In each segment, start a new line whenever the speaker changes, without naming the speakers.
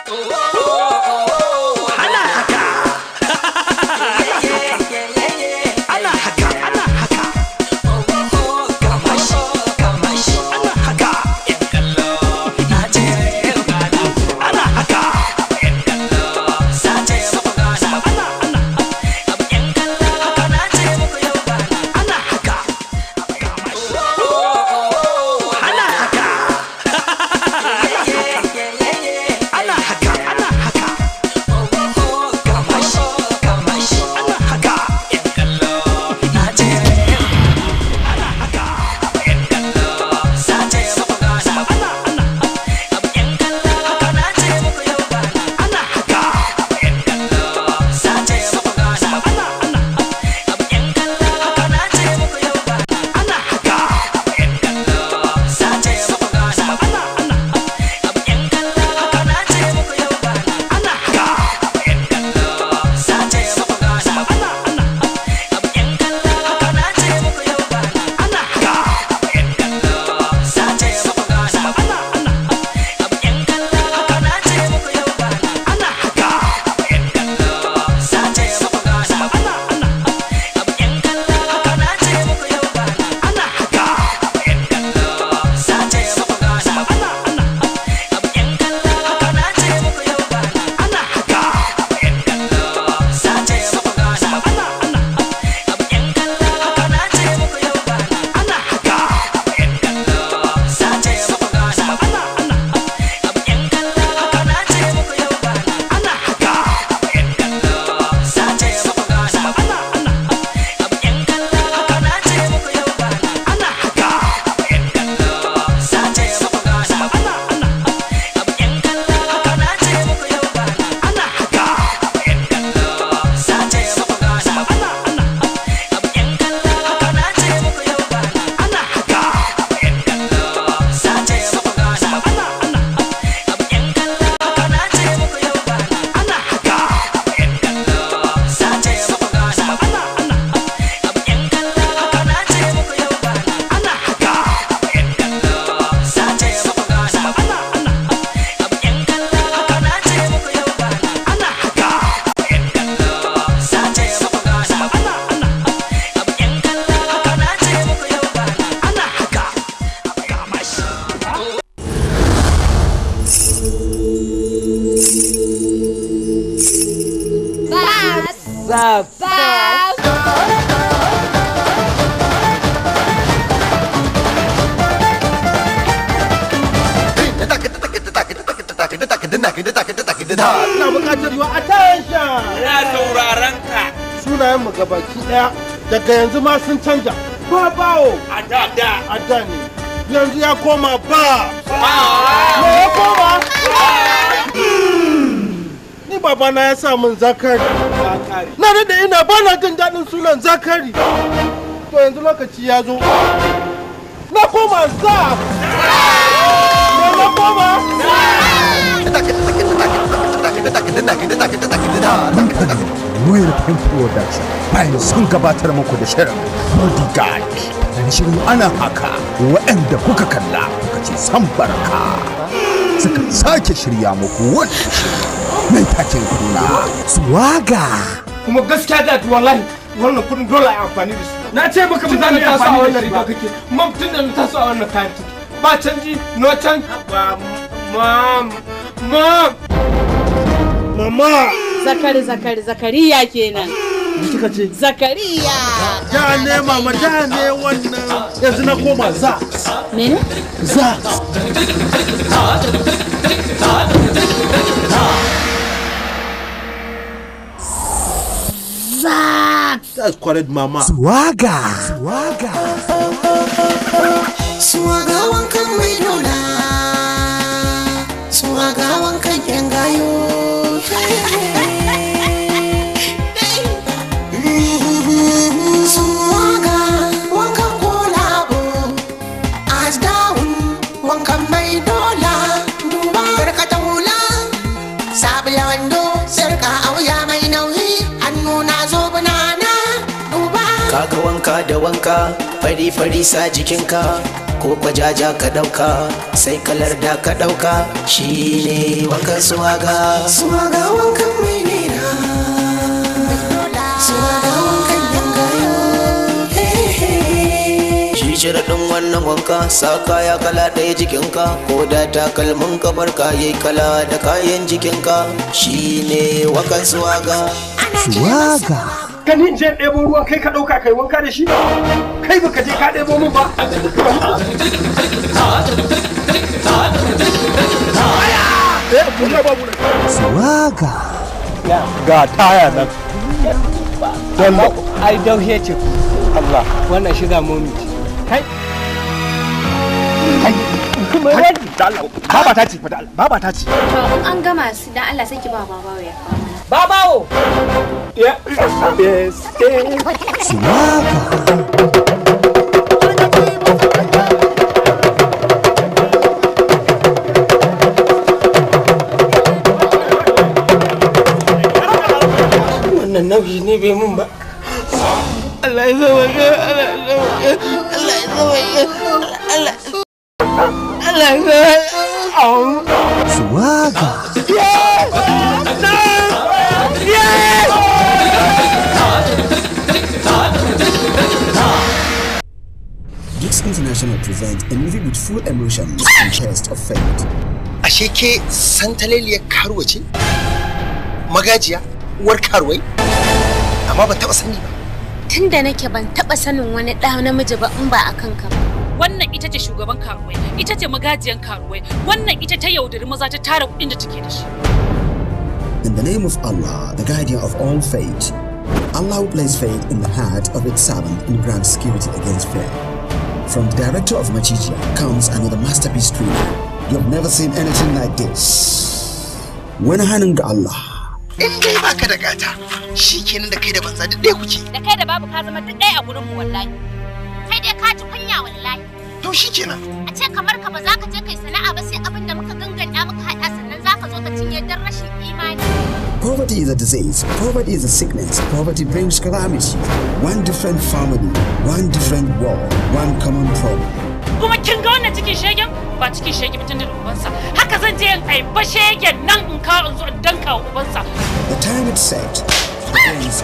ana haka ana haka ana haka kamashi kamashi ana haka ana haka ana haka ana haka ana haka ana haka kamashi kamashi ana haka ana haka ana ana ana haka ana ana ana haka ana ana ana haka ana ana ana haka ana ana ana haka ana ana ana haka ana ana ana haka ana ana ana haka ana ana ana haka ana ana ana haka ana ana ana haka ana ana ana haka ana ana ana haka ana ana ana haka ana ana ana haka ana ana ana haka kamashi
Babs.
Ina buƙatar your attention.
Ina sauraron ka
Sunayen mu gabaki ɗaya daga yanzu ma sun canja. Ba bawo
a da da.
a da ne. Yanzu ya koma ba. Me ya koma? Ni babana ya sa min zakari. Na da ina ba na jin daɗin sunan zakari. To yanzu lokaci ya zo. Na koma za. Me na koma?
Royal Pen Production bayan sun gabatar muku da shirin Bodyguard. Dan shirin ana haka waɗanda kuka kalla kuka ce san barka. Suka sake shirya muku wani mai taken kuna Swaga.
kuma gaskiya da wallahi wannan kudin dole a yi amfani da su na ce maka ba za na taso a wannan riga kake mam tun da na taso a wannan kayan take ba canji no can ba mam mam mama
Zakari zakari zakariya kenan.
kika ce
Zakariya.
da ne mama da ne wannan yanzu na koma za
Mene?
za that's correct mama
Swaga. Swaga.
Suwaga wankan mai dola Suwaga wankan yan gayo Suwaga wankan kolabo As down wankan mai dola Duba barkata hula Sabila wando sarka auya mai nauyi Hannu na zo banana Duba
kaga wanka da wanka fari fari sa jikinka
ko kwajaja ka ɗauka sai kalar da ka ɗauka shi ne wankan suwaga suwaga wankan mai nera suwaga wankan yangayo shi shiraɗin wannan wanka sa kaya kala ɗaya jikinka ko da takalmin kamar ka yi kala da kayan jikinka shi ne wankan suwaga
Suwaga.
ganin je ɗebo ruwa kai ka ɗauka kai wanka da shi kai baka je ka ɗebo min ba
Suwaga.
ga taya nan don ai dauhe ce ku Allah wannan shiga momi kai kuma wani baba ta ce fa da Allah baba ta ce
To in an gama su dan Allah sai ki ba babawo ya kawo.
babawo yes
Suwaga.
wannan nauyi ne bai mun ba Allah ya zama ga Allah ya zama ga Allah ya zama ga Allah Allah ya zama
Suwaga.
Geeks International presents a movie with full emotions and test of fate.
ashe ke santaleliyar karuwa ce magajiya uwar karuwai amma ban taɓa sani ba
Tunda nake ban taba sanin wani ɗa namiji ba in ba a kanka ba.
wannan ita ce shugaban karuwai ita ce magajiyan karuwai wannan ita ta yaudari maza ta tara kuɗin da take da shi
In the name of Allah, the guardian of all fate, Allah will place faith in the heart of its servant and grant security against fear. From the director of Machijia comes another masterpiece thriller. You've never seen anything like this. When hannun ga Allah,
in dai baka da gata shi kenan da kai da banza duk ɗaya kuke
da kai da babu ka zama duk ɗaya a gurin mu wallahi kai dai ka ji kunya wallahi
to shi kenan
a ce kamar ka ba za ka je kai sana'a ba sai abin da muka ganganta muka haɗa sannan za ka zo ka cinye dan rashin imani
poverty is a disease, poverty is a sickness, poverty brings calamity. One different family, one different war, one common problem.
kuma kin ga wannan cikin shegen ba cikin shege mutum da ubansa haka zan je in aiba shegen nan in ka in zo in danka wa ubansa
The time is set. The day is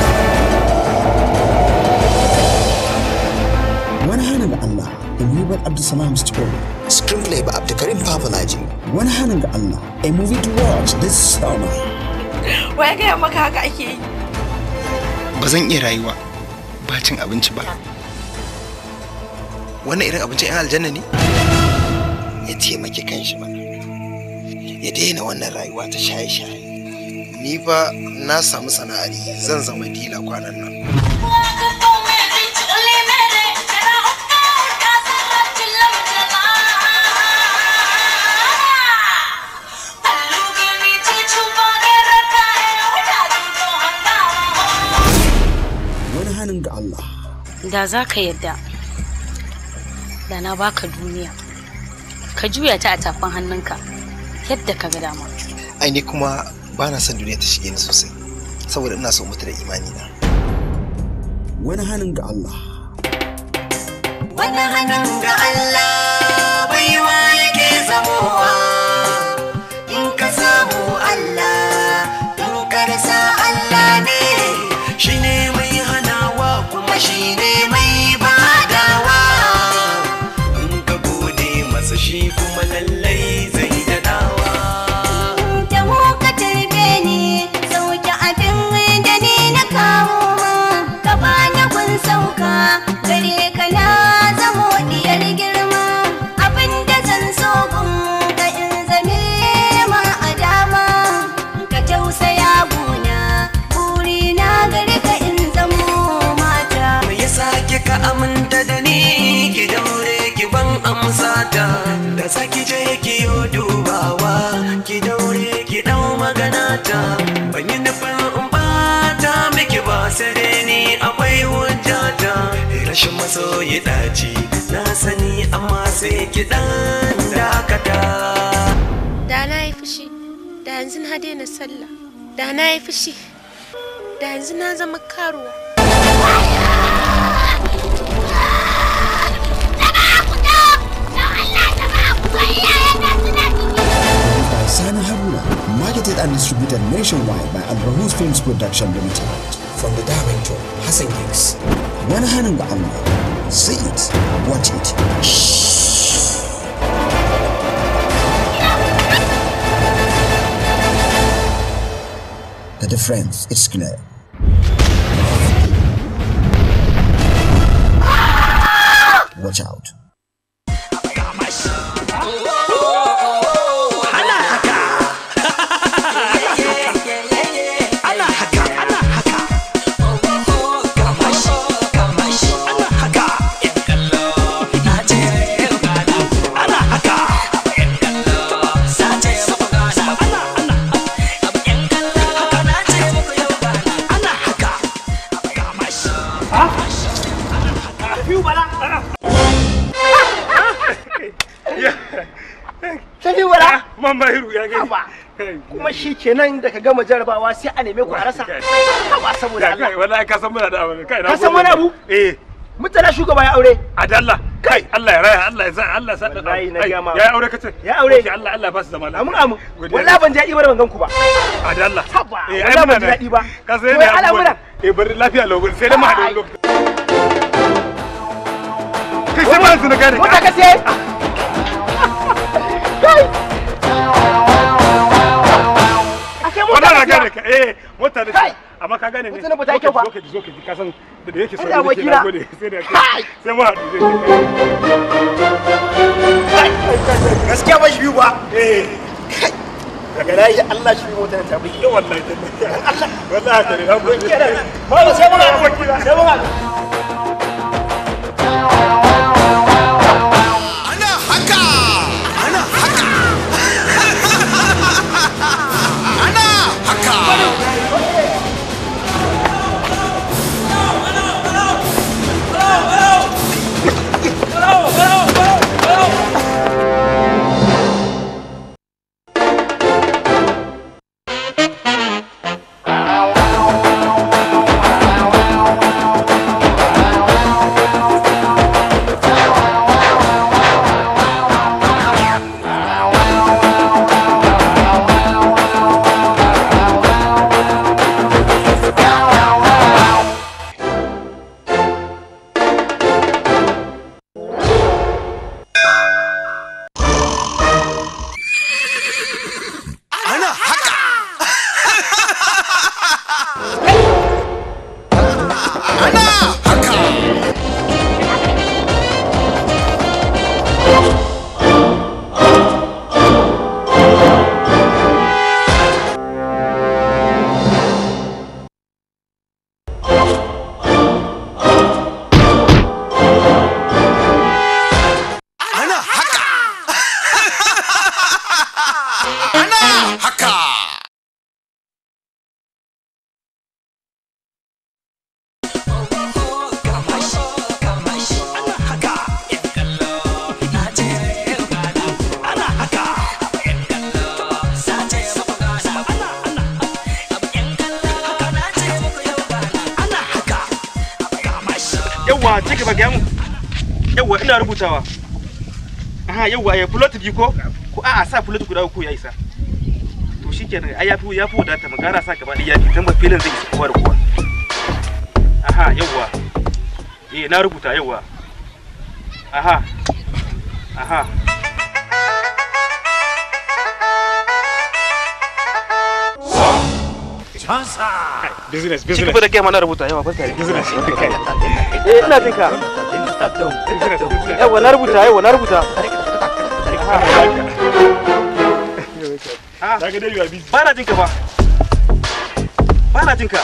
on. Wani hannun ga Allah, a Nubar Abdulsalam story.
screenplay ba abdulkarim papalaji
Wani hannun ga Allah, a movie to watch this summer.
wai gaya maka haka ake yi
ba zan iya rayuwa ba cin abinci ba wannan irin abincin yan aljanna ne ya taimaki kanshi ba ya daina wannan rayuwa ta shaye-shaye ni fa na samu sana'ari zan zama dila kwanan nan
Wani hannun ga Allah,
Da za ka yadda. Da na baka duniya. Ka juya ta a tafin hannunka. Yadda ka ga dama.
ai ni kuma ba na son duniya ta shige ni sosai saboda ina so mutu da imani na
wani hannun ga Allah.
Wani hannun ga Allah baiwa yake zamowa in ka samu Allah in ka rasa Allah ne shi ne mai hanawa kuma shi ne mai badawa in ka gode masa shi kuma lallai zai daɗawa.
da mu ka tarbe ni sauke abin da ni na kawo ma ka bani kun sauka gare ka na zamo diyar girma abin da zan so gun ka in zame ma a dama ka tausaya guna buri na gare ka in zamo mata
Me yasa kika aminta da ni ki daure ki ban amsa ta da saki je ki yo dubawa ki daure ki dau magana ta ban yi nufin in bata miki ba sai dai ni akwai hujja ta rashin masoyi daci na sani amma sai ki dan dakata
da na yi fushi da yanzu na daina sallah da na yi fushi da yanzu na zama karuwa
distributed nationwide by Al Rahus Films Production Limited. From the director Hassan Hicks. Wani hannun ga Allah. See it, watch it. The difference is clear. Watch out.
Sani wala?
Mama Hiru ya gani.
Haba. Kuma shi kenan da ka gama jarabawa sai a neme ku a rasa. Haba saboda Allah.
Kai wallahi ka san muna da abu. Kai na
Ka san wani abu?
Eh.
Mutala shugaba ya aure.
Adalla. Kai Allah ya raya Allah ya sa Allah sa
Wallahi na gama.
Ya aure kace?
Ya aure.
Okay, Allah Allah ba su zama lafiya.
Amin amin. Wallahi ban ji daɗi ba da ban gan ku ba.
Adalla.
Haba.
Eh, ai
Wallahi ban
muna
ji
da-
daɗi ba.
Ka sai
Wai
ne
al'amuran.
Eh bari lafiya lau sai da mu haɗu wani lokaci. Kai sai
Wai,
ba su na gane.
Mota ka sai. Kai. Ake mota
Wannan na
ka
gane
siya.
ka. Eh mota da
Kai.
amma ka gane ne.
Mota na ba ta yi kyau ba.
Zo ka ji zo ka ji ka san da da yake so
Ina
nake
abokina.
na gode sai da
Kai.
sai mu haɗu zai
Gaskiya ba shi biyu ba.
Eh.
Daga na yi Allah shi biyu motar ta bi.
Eh wallahi. Allah. Wallahi ka ne na gode.
Ba sai mun haɗu. Sai mun haɗu.
Ana haka! Ana haka! Ana haka! Ana haka! Ana haka! Ana haka! Ana haka!
Yawwa, ci gaba ga mu. Yawwa, ina rubutawa. Aha, yawwa, ya fulot biyu ko? Ko a'a sa fulot guda uku ya isa. To shikenan, ai yafi yafi wadata mu gara sa gaba ɗaya yafi dan ba filin zai isa kowa da kowa. Aha, yawwa. Eh, na rubuta yawwa. Aha. Aha.
Business,
Ci
business.
gaba da gaya mana rubuta yawa barka da
Business.
Eh, ina jin ka. Yawwa, na rubuta, yawwa, na rubuta. Ah,
Daga dai you are busy.
ba na jin ka ba. Ba na jin ka.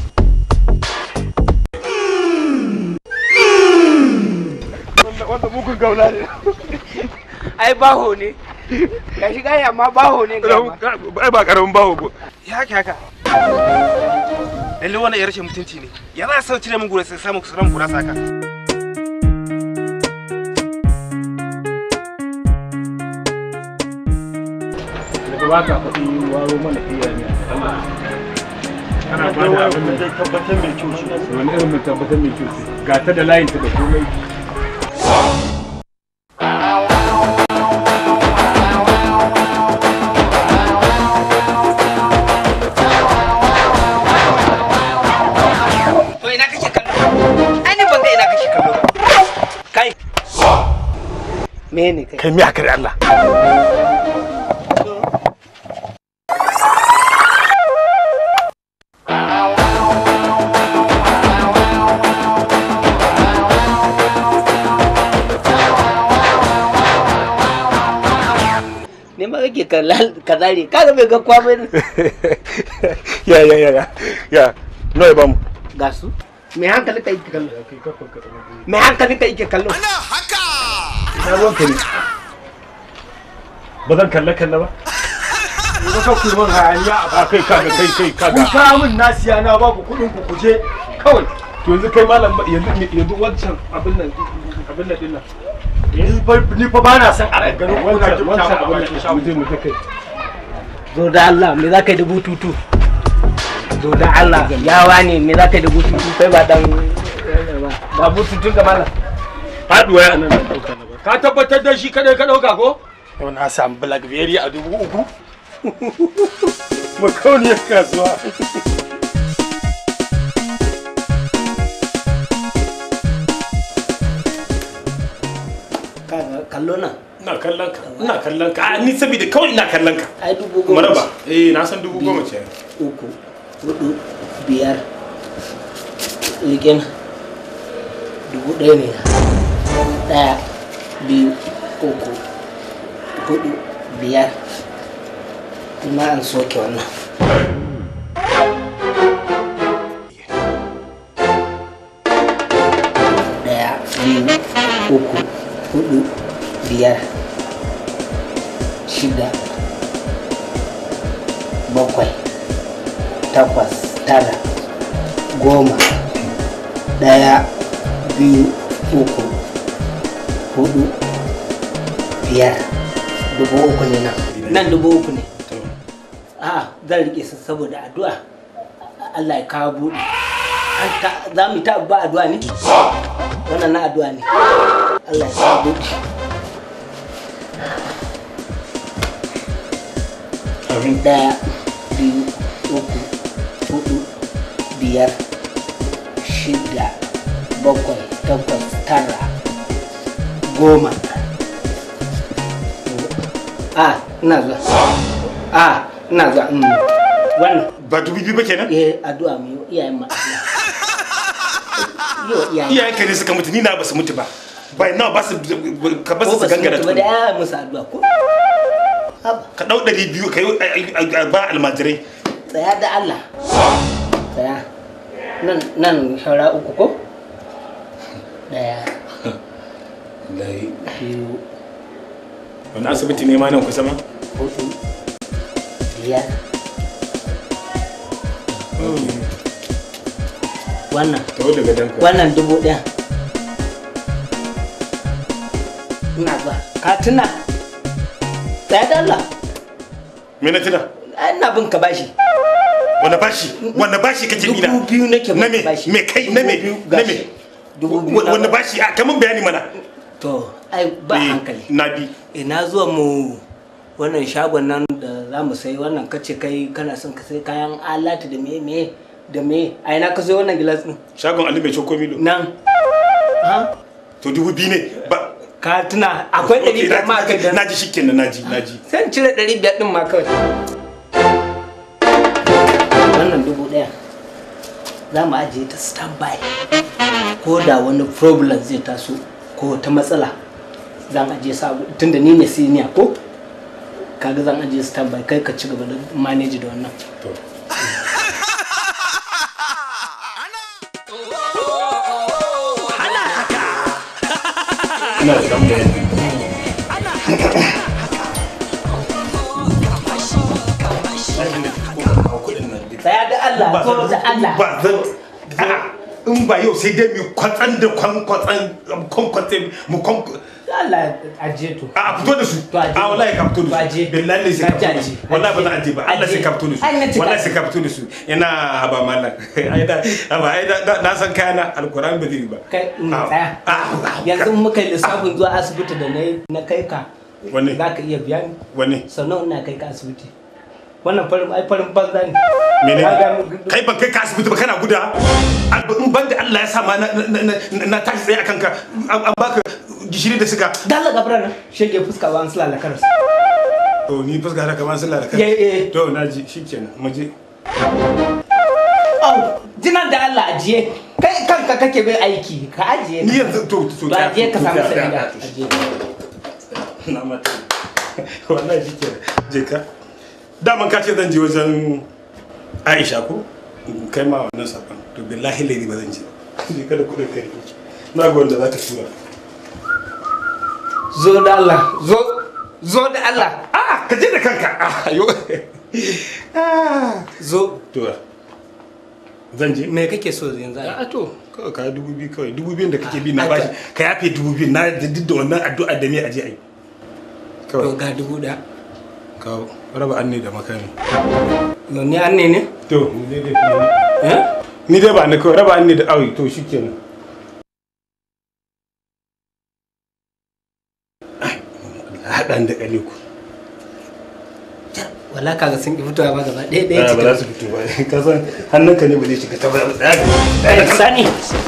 Wanda mugun gaula ne.
ai baho ne ga shi gaya amma baho ne ga ma
Ai ba karamin bawo ba.
Ya haka haka. Lalle wannan ya rashin mutunci ne. Ya za a sau cire min gura sai samu kusuran gura saka.
Daga ba ka faɗi waro mana iya ne. Kana ba da abin da zai tabbatar mai kyau ce. Wani irin mai tabbatar mai kyau ce. Ga ta da layinta da komai.
me ne kai
kai me haka da Allah
ne ma kake kazare kaga bai ga kwamai
ya ya ya ya ya no ya bamu
ga su me hankali ka yake kallo me hankali ka yake kallo
na ruwan ka ne ba zan kalle kalle ba ba ka ku man hayaniya a kai kaga kai kai kaga ku ka min nasiya na ba ku kudin ku kuje kawai to yanzu kai malam ba- yanzu yanzu wancan abin nan abin nan din nan ni fa ni fa ba na san a ganin wancan wancan abin nan mu je mu ta kai
zo da Allah me za ka yi da bututu zo da Allah yawa ne me za ka yi da bututu kai ba dan ba bututun ka malam
faduwa ya nan dauka na ba ka tabbatar da shi kadai ka dauka ko yau na samu blackberry a dubu uku makauniyar kasuwa
kaga kallo nan
ina kallon ka ina kallon ka a ni saboda kawai ina kallon ka
ai dubu goma
maraba eh na san dubu goma ce
uku hudu biyar rikin dubu ɗaya ne ɗaya biyu uku hudu biyar kuma an soke wannan ɗaya biyu uku hudu biyar shida bakwai takwas tara goma ɗaya biyu uku hudu biyar dubu uku ne nan nan dubu uku ne a zan rike su saboda addu'a Allah ya kawo buɗe An ta- za mu yi ta ba addu'a ne wannan na addu'a ne Allah ya kawo buɗe ɗaya biyu uku hudu biyar shida bakwai takwas tara goma a ina zuwa a ina zuwa mm. wannan
ba dubu biyu ba kenan
eh addu'a mu yi iyayen ma yi wa iyayen
iyayen ka ne suka mutu ni na ba su mutu ba bai nawa ba su ka ba
ko
su
ba su
gangara
mutu ba da ya musu addu'a ko
ka dau ɗari biyu ka yi ba almajirai
tsaya da Allah tsaya nan nan shara uku ko daya biyu
wani asibiti ne ma nan kusa ma
hudu biyar wannan
tawo daga danka
wannan dubu ɗaya ina ba ka tuna tsaya da Allah
me na tuna
ai ina bin ka bashi
wani bashi wani bashi kake nina
dubu biyu nake
na me me kai na me na me wani bashi a kaman bayani mana
to ai ba
Eh,
hankali
na bi
ina zuwa mu wannan shagon nan da za mu sai wannan kace kai kana son ka sai kayan alatu da me me da me a ina ka sai wannan gilas din
shagon ali mai choko milo
nan
to dubu biyu ne ba
ka tuna akwai ɗari biyar ma kai da
na ji shikenan na ji na ji
sai in cire ɗari biyar din ma kawai wannan dubu ɗaya za mu ajiye ta standby ko da wani problem zai taso ko ta matsala zan ajiye sabu tunda ni ne senior ko kaga zan ajiye standby kai ka ci gaba da manage da wannan
ina da dan bayani
tsaya da Allah ko da Allah
ba zan a'a, in ba yau sai dai mu kwatsan da kwan kwatsan kwan kwatsan mu kwan
Allah ajiye to
a fito da su a wallahi ka fito da su billahi ne sai ka fito da su wallahi ba zan aje ba Allah sai ka fito da su
Ai, na cika.
wallahi sai ka fito da su ina ba mallan ai da ba ai da na san kayana alquran ba zai yi ba
kai in tsaya yanzu muka yi lissafin zuwa asibiti da na na kai ka
Wanne?
za ka iya biya ni
wanne
sau nawa ina kai ka asibiti wannan farin ai farin banza ne
mene kai ban kai ka asibiti ba kana guda Al- in ban da Allah ya sa ma na na- na- na tashi tsaye akan ka an an baka gishiri da siga
dalla gabra nan shege fuska ba an sulala karas
to ni fuska da kamar sallah da
Ye, ye.
kai to naji shikenan mu je
au jinan da Allah ajiye kai kanka kake bai aiki ka ajiye
ni yanzu to to
to ajiye ka
to-
samu
to-
sabida
to-
ajiye
na mata wallahi shikenan je ka daman ka ce zan je wajen Aisha ko In kai ma wannan sakon to billahi lady ba zan je je kada kudin kai na ga wanda zaka tura
zo da Allah zo zo da Allah
ah ka je da kanka ah yo
zo
to zan je
me kake so yanzu
a to kawai ka dubu biyu kawai dubu biyun da kake bi na bashi ka yafe dubu biyu na da duk da wannan addu'a da me aje ai
to ga dubu da
kawo raba anne da makami
no ni an ne ne
to ni dai dai ni dai ba ni kawai raba anne da awi to shikenan haɗan da ƙale ku
wala kaga sun ki fitowa ba gaba ɗaya ɗaya
ba
cikin
za su fito ba ka san hannunka ne ba zai shiga ta ba tsaya
Eh, sani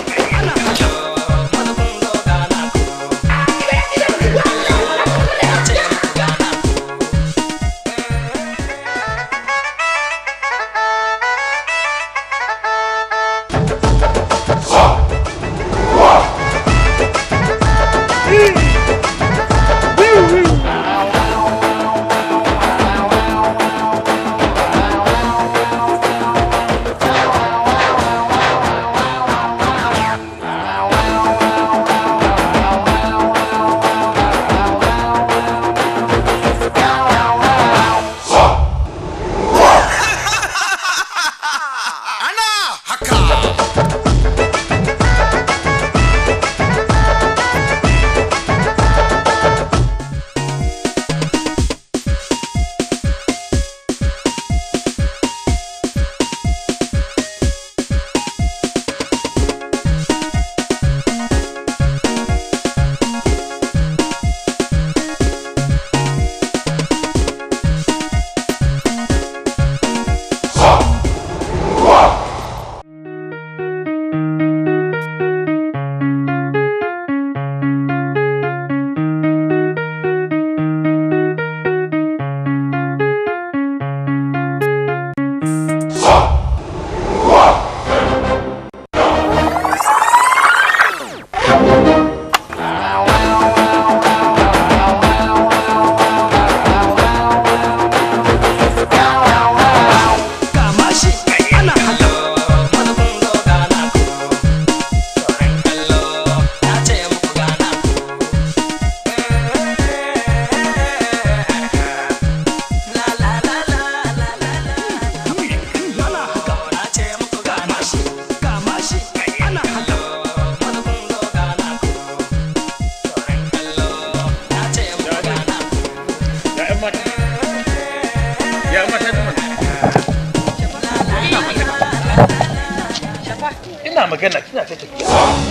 ina magana kina ta tafiya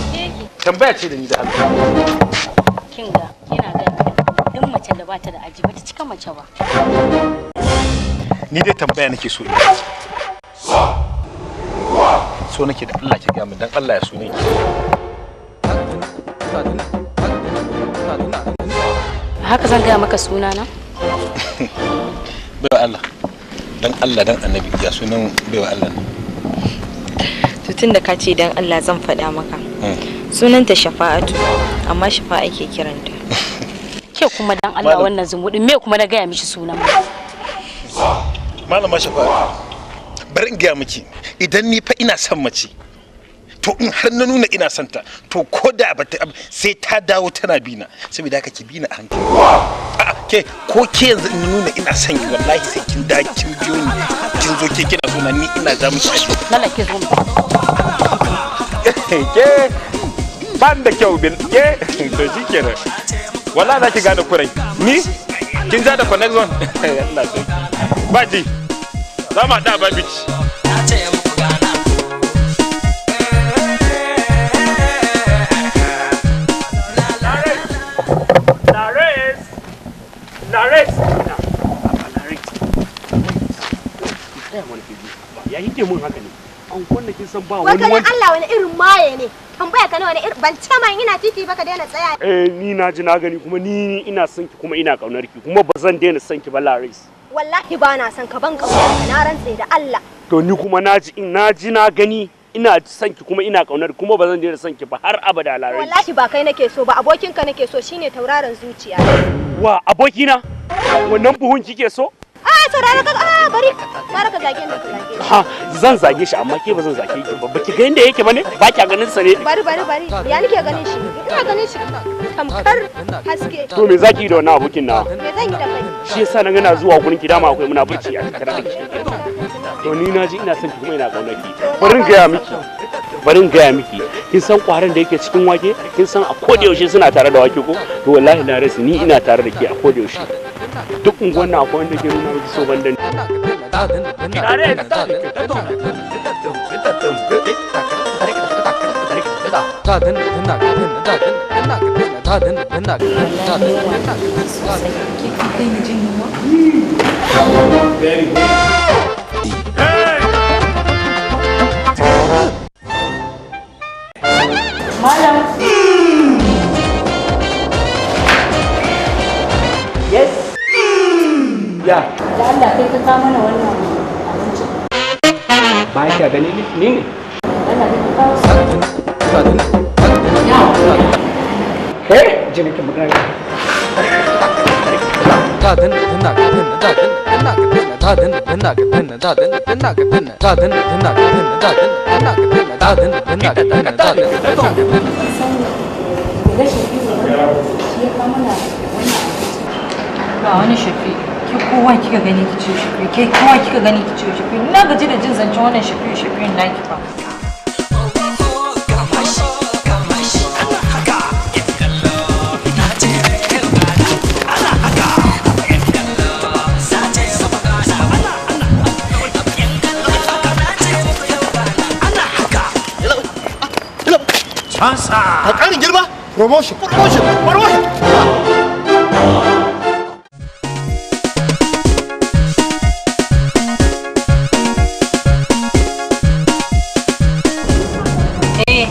tambaya ce da ni da Allah
kin ga ina ga duk mace da bata da aji bata cika mace ba
ni dai tambaya nake so in so nake da Allah ki ga mu dan Allah ya so ne ki
haka zan gaya maka suna na
baiwa Allah dan Allah dan annabi ya sunan baiwa Allah ne
to tunda ka ce dan Allah zan faɗa maka sunanta shafa'atu amma shafa'a ake kiranta
ke kuma dan Allah wannan zumuɗin me kuma na gaya mishi sunan
malama shafa bari in gaya miki idan ni fa ina son mace to in har na nuna ina son ta to ko da ba ta sai ta dawo tana bina saboda haka ki bina a hankali a'a ke ko ke yanzu in na nuna ina son ki wallahi sai kin da kin biyo ni kin zo ke kina so na ni ina ja miki aji
lalla ke zo
ke ban da kyau bil ke to shikenan wallahi za ki gane kurai ni kin ja da connection Allah sai baji za mu haɗa babici
Lares! Lares!
ya kike mun haka ne an kwanna kin san ba
Wai
wani
kai
wanda
Allah wani irin maye ne. Tambaya ka ne wani irin ban ce ma ina titi ba ka daina tsaya.
eh ni na ji na gani kuma ni ina son ki kuma ina kaunar ki kuma ba zan daina son ki ba Laris
Wallahi ba na son ka ban kaunar ka na rantse da Allah.
to ni kuma na ji na ji na gani ina son ki kuma ina kaunar ki kuma ba zan daina son ki ba har abada Laris
Wallahi ba kai nake so ba abokinka nake so shine tauraron zuciya.
wa abokina wannan buhun kike so
Ah saurara ka ah bari mara ka zage ni ka zage ni.
ha zan zage shi amma ke ba zan zage ki ba baki ga inda yake bane ba kya ganin sa ne
Bari bari bari ya nake ganin shi ina ganin shi tamkar haske.
to me zaki yi da wannan abokin na
Me zan yi da kai?
shi yasa na gana zuwa gurin ki dama akwai muna burci a tattare da ki to ni na ji ina son ki kuma ina kaunar ki bari in gaya miki bari in gaya miki kin san kwaran da yake cikin wake kin san a koda yaushe suna tare da wake ko to wallahi na rasa ni ina tare da ke a koda yaushe duk unguwan nan akwai wanda ke nuna miki so ban da ni
Malam.
Yes. Ya.
Da Allah kai ka kawo mana wannan abincin.
Ba kya gani ni ni ne.
Allah kai ka kawo.
Eh, je nake magana.
Ga shafi shi ya kawo mana wannan abincin. Ba wani shafi. Ki kowa kika gani ki ciwo shafi. Ke kowa kika gani ki ciwo shafi. Na gaji da jin zancen wannan shafi shafi naki fa.
Chansa. A ƙarin girma? Promotion. Promotion. Promotion.
Eh.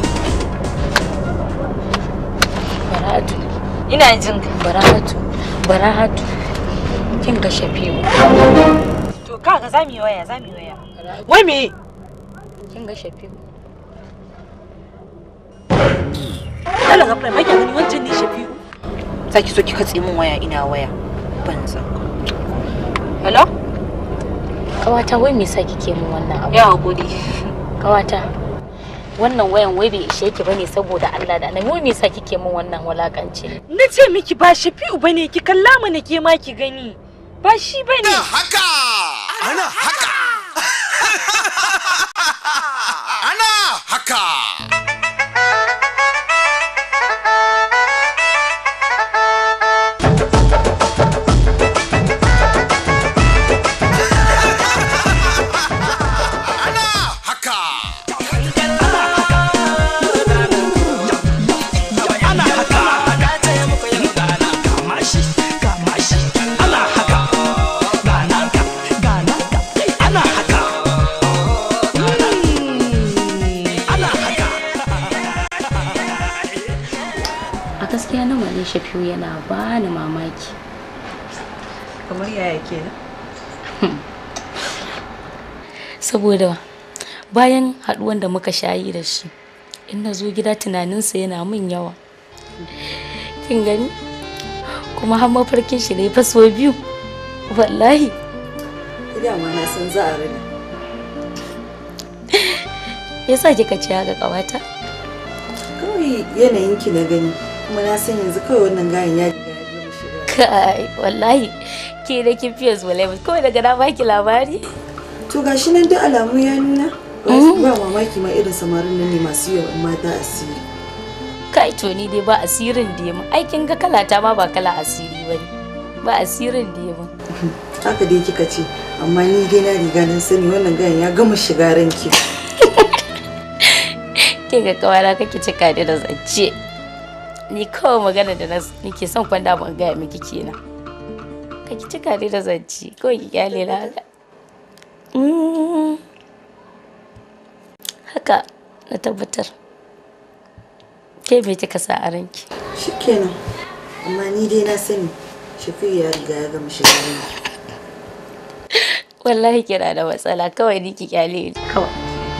Bara'atu. Ina jin ka. Bara'atu. Bara'atu. Kin ga Shafi'u. To kaga za mu yi waya, za mu yi waya. Wai me? Kin ga Shafi'u.
Allah gafara mai gani wancan ne Shafi'u. Saki so ki katse min waya ina waya. Banza.
Hello? Kawata wai me yasa kike min wannan abu?
Ya hakuri.
Kawata. Wannan wayan wai bai ishe ki bane saboda Allah da Annabi wai me yasa kike min wannan wulakanci?
Na ce miki ba Shafi'u bane ki kalla mana ke ma ki gani. Ba shi bane.
Haka. Ana haka. Ana haka.
A gaskiya na wani Shafi'u yana bani mamaki.
Kamar yaya kenan?
Saboda bayan haɗuwan da muka shayi da shi, in na zo gida tunaninsa yana min yawa. Kin gani? Kuma har mafarkin shi ne faso biyu. Wallahi.
Dama na san za a rina.
Yasa kika ce haka ƙawata?
Kawai yanayin ki na gani. Kuma na san yanzu kawai wannan gayan ya riga ya gama shiga.
Kai, wallahi. Ke da kin fiye zuwa kawai daga na baki labari.
To gashi nan duk alamu ya nuna. Ba mamaki ma irin samarin nan ne masu yawan mata asiri.
Kai to ni dai ba asirin da mu. Aikin ga kalata ma ba kala asiri bane. Ba asirin da mu.
Haka dai kika ce, amma ni dai na riga nan sani wannan gayan ya gama shiga ranki.
Ke ga kawara kake cika ni da zance. Ni kawai magana da na nake son kwanda ban gaya miki kenan. Kake cika ni da zance. Kawai ki kyale na haka. Mm. haka na tabbatar ke me kika sa a ranki
shikenan amma ni dai na sani shafi'u ya riga ya gama shiga ranki
wallahi kina da matsala kawai ni ki kyale ni kawai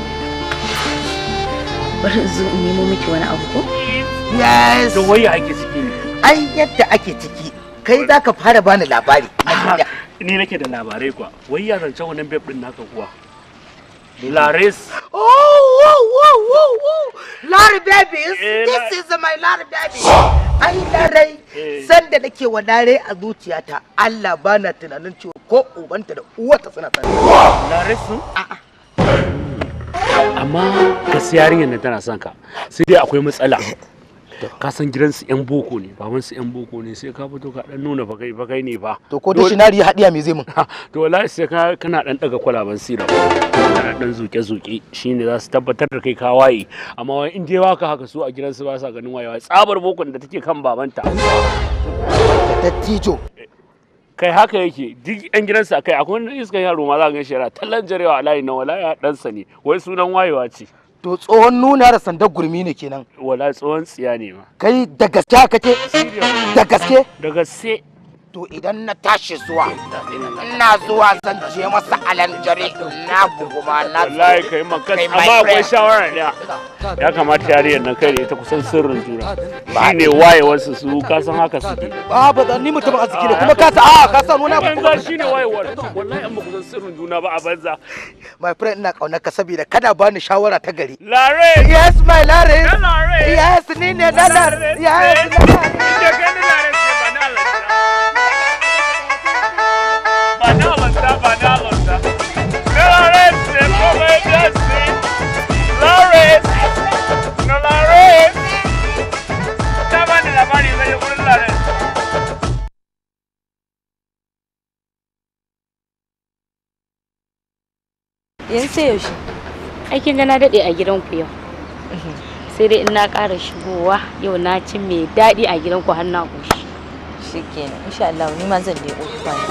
bari in zo in nemo miki wani abu ko
Yes.
To wai ake ciki ne.
Ai yadda ake ciki kai za ka fara bani labari.
Ni nake da labarai kuwa. Wai ya zance wannan babe din naka kuwa. Laris.
Oh, oh, oh, oh, oh. Larry babies. This is my Larry baby. Ai larai sanda nake wa lare a zuciyata Allah bana tunanin cewa ko ubanta da uwarta suna tare.
Laris sun? Amma gaskiya yarinyar nan tana son ka. Sai dai akwai matsala. ka san gidansu yan boko ne babansu yan boko ne sai ka fito ka dan nuna bakai bakai ne fa
To ko dictionary hadiya me zai mun?
to wallahi sai ka kana dan daga kwalaban sira kana dan zuke zuke shine za su tabbatar da kai ka waye amma wai in dai baka haka su a gidansu ba sa ganin wayewa tsabar bokon da take kan babanta
Dattijo.
kai haka yake duk yan gidansu akai akwai wani iskan yaro ma za ka gan shi yana tallan jarewa a layi na wallahi ya ɗansa ne wai sunan wayewa ce
To tsohon nuna da sandar gurmi ne kenan.
wala tsohon tsiya ne ma
Kai da gaske haka ce? Da gaske?
da gaske
To idan na tashi zuwa, ina zuwa zan je masa alanjare na buguma na
wallahi kai makas
Kai my
amma akwai
friend.
shawara ɗaya ya kamata yariyar nan kai da ita kusan sirrin juna shine wayewarsu su ka san haka suke
Ba ba da ni mutum arziki ne kuma ka sa a ka sa nuna
banza shine wayewar wallahi an ba kusan sirrin juna ba a banza
My friend ina kaunar ka saboda kada bani shawara ta gari.
Lare!
Yes my Lare!
Lare!
Yes ni ne na Lare! Yes
ba na lanta ba na lanta na Lare se come piace Lare no Lare ta bani labari zai yi wurin Lare
yanzu sai yaushe aikin ga na daɗe a gidanku yau sai dai in na ƙara shigowa yau na ci mai daɗi a gidanku har na ƙoshi
shikenan insha Allah ni ma zan leko kwana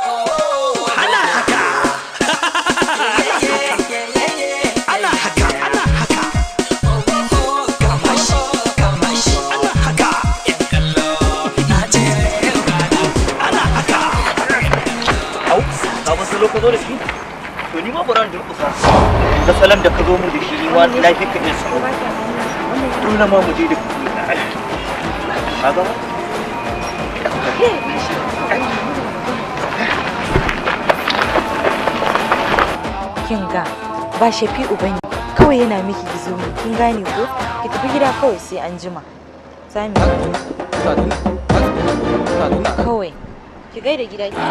Au, ka wasu lo ka zo da shi? To ni ma bari in durƙusa. Ga salon da ka zo mu da shi ni ma na fi ka iya salo. Dole ma mu je da kuɗi. Ka ga ba?
kin ga ba shafi'u bane kawai yana miki gizo ne kin gane ko ki tafi gida kawai sai an jima za mu yi kawai ki gaida gida ki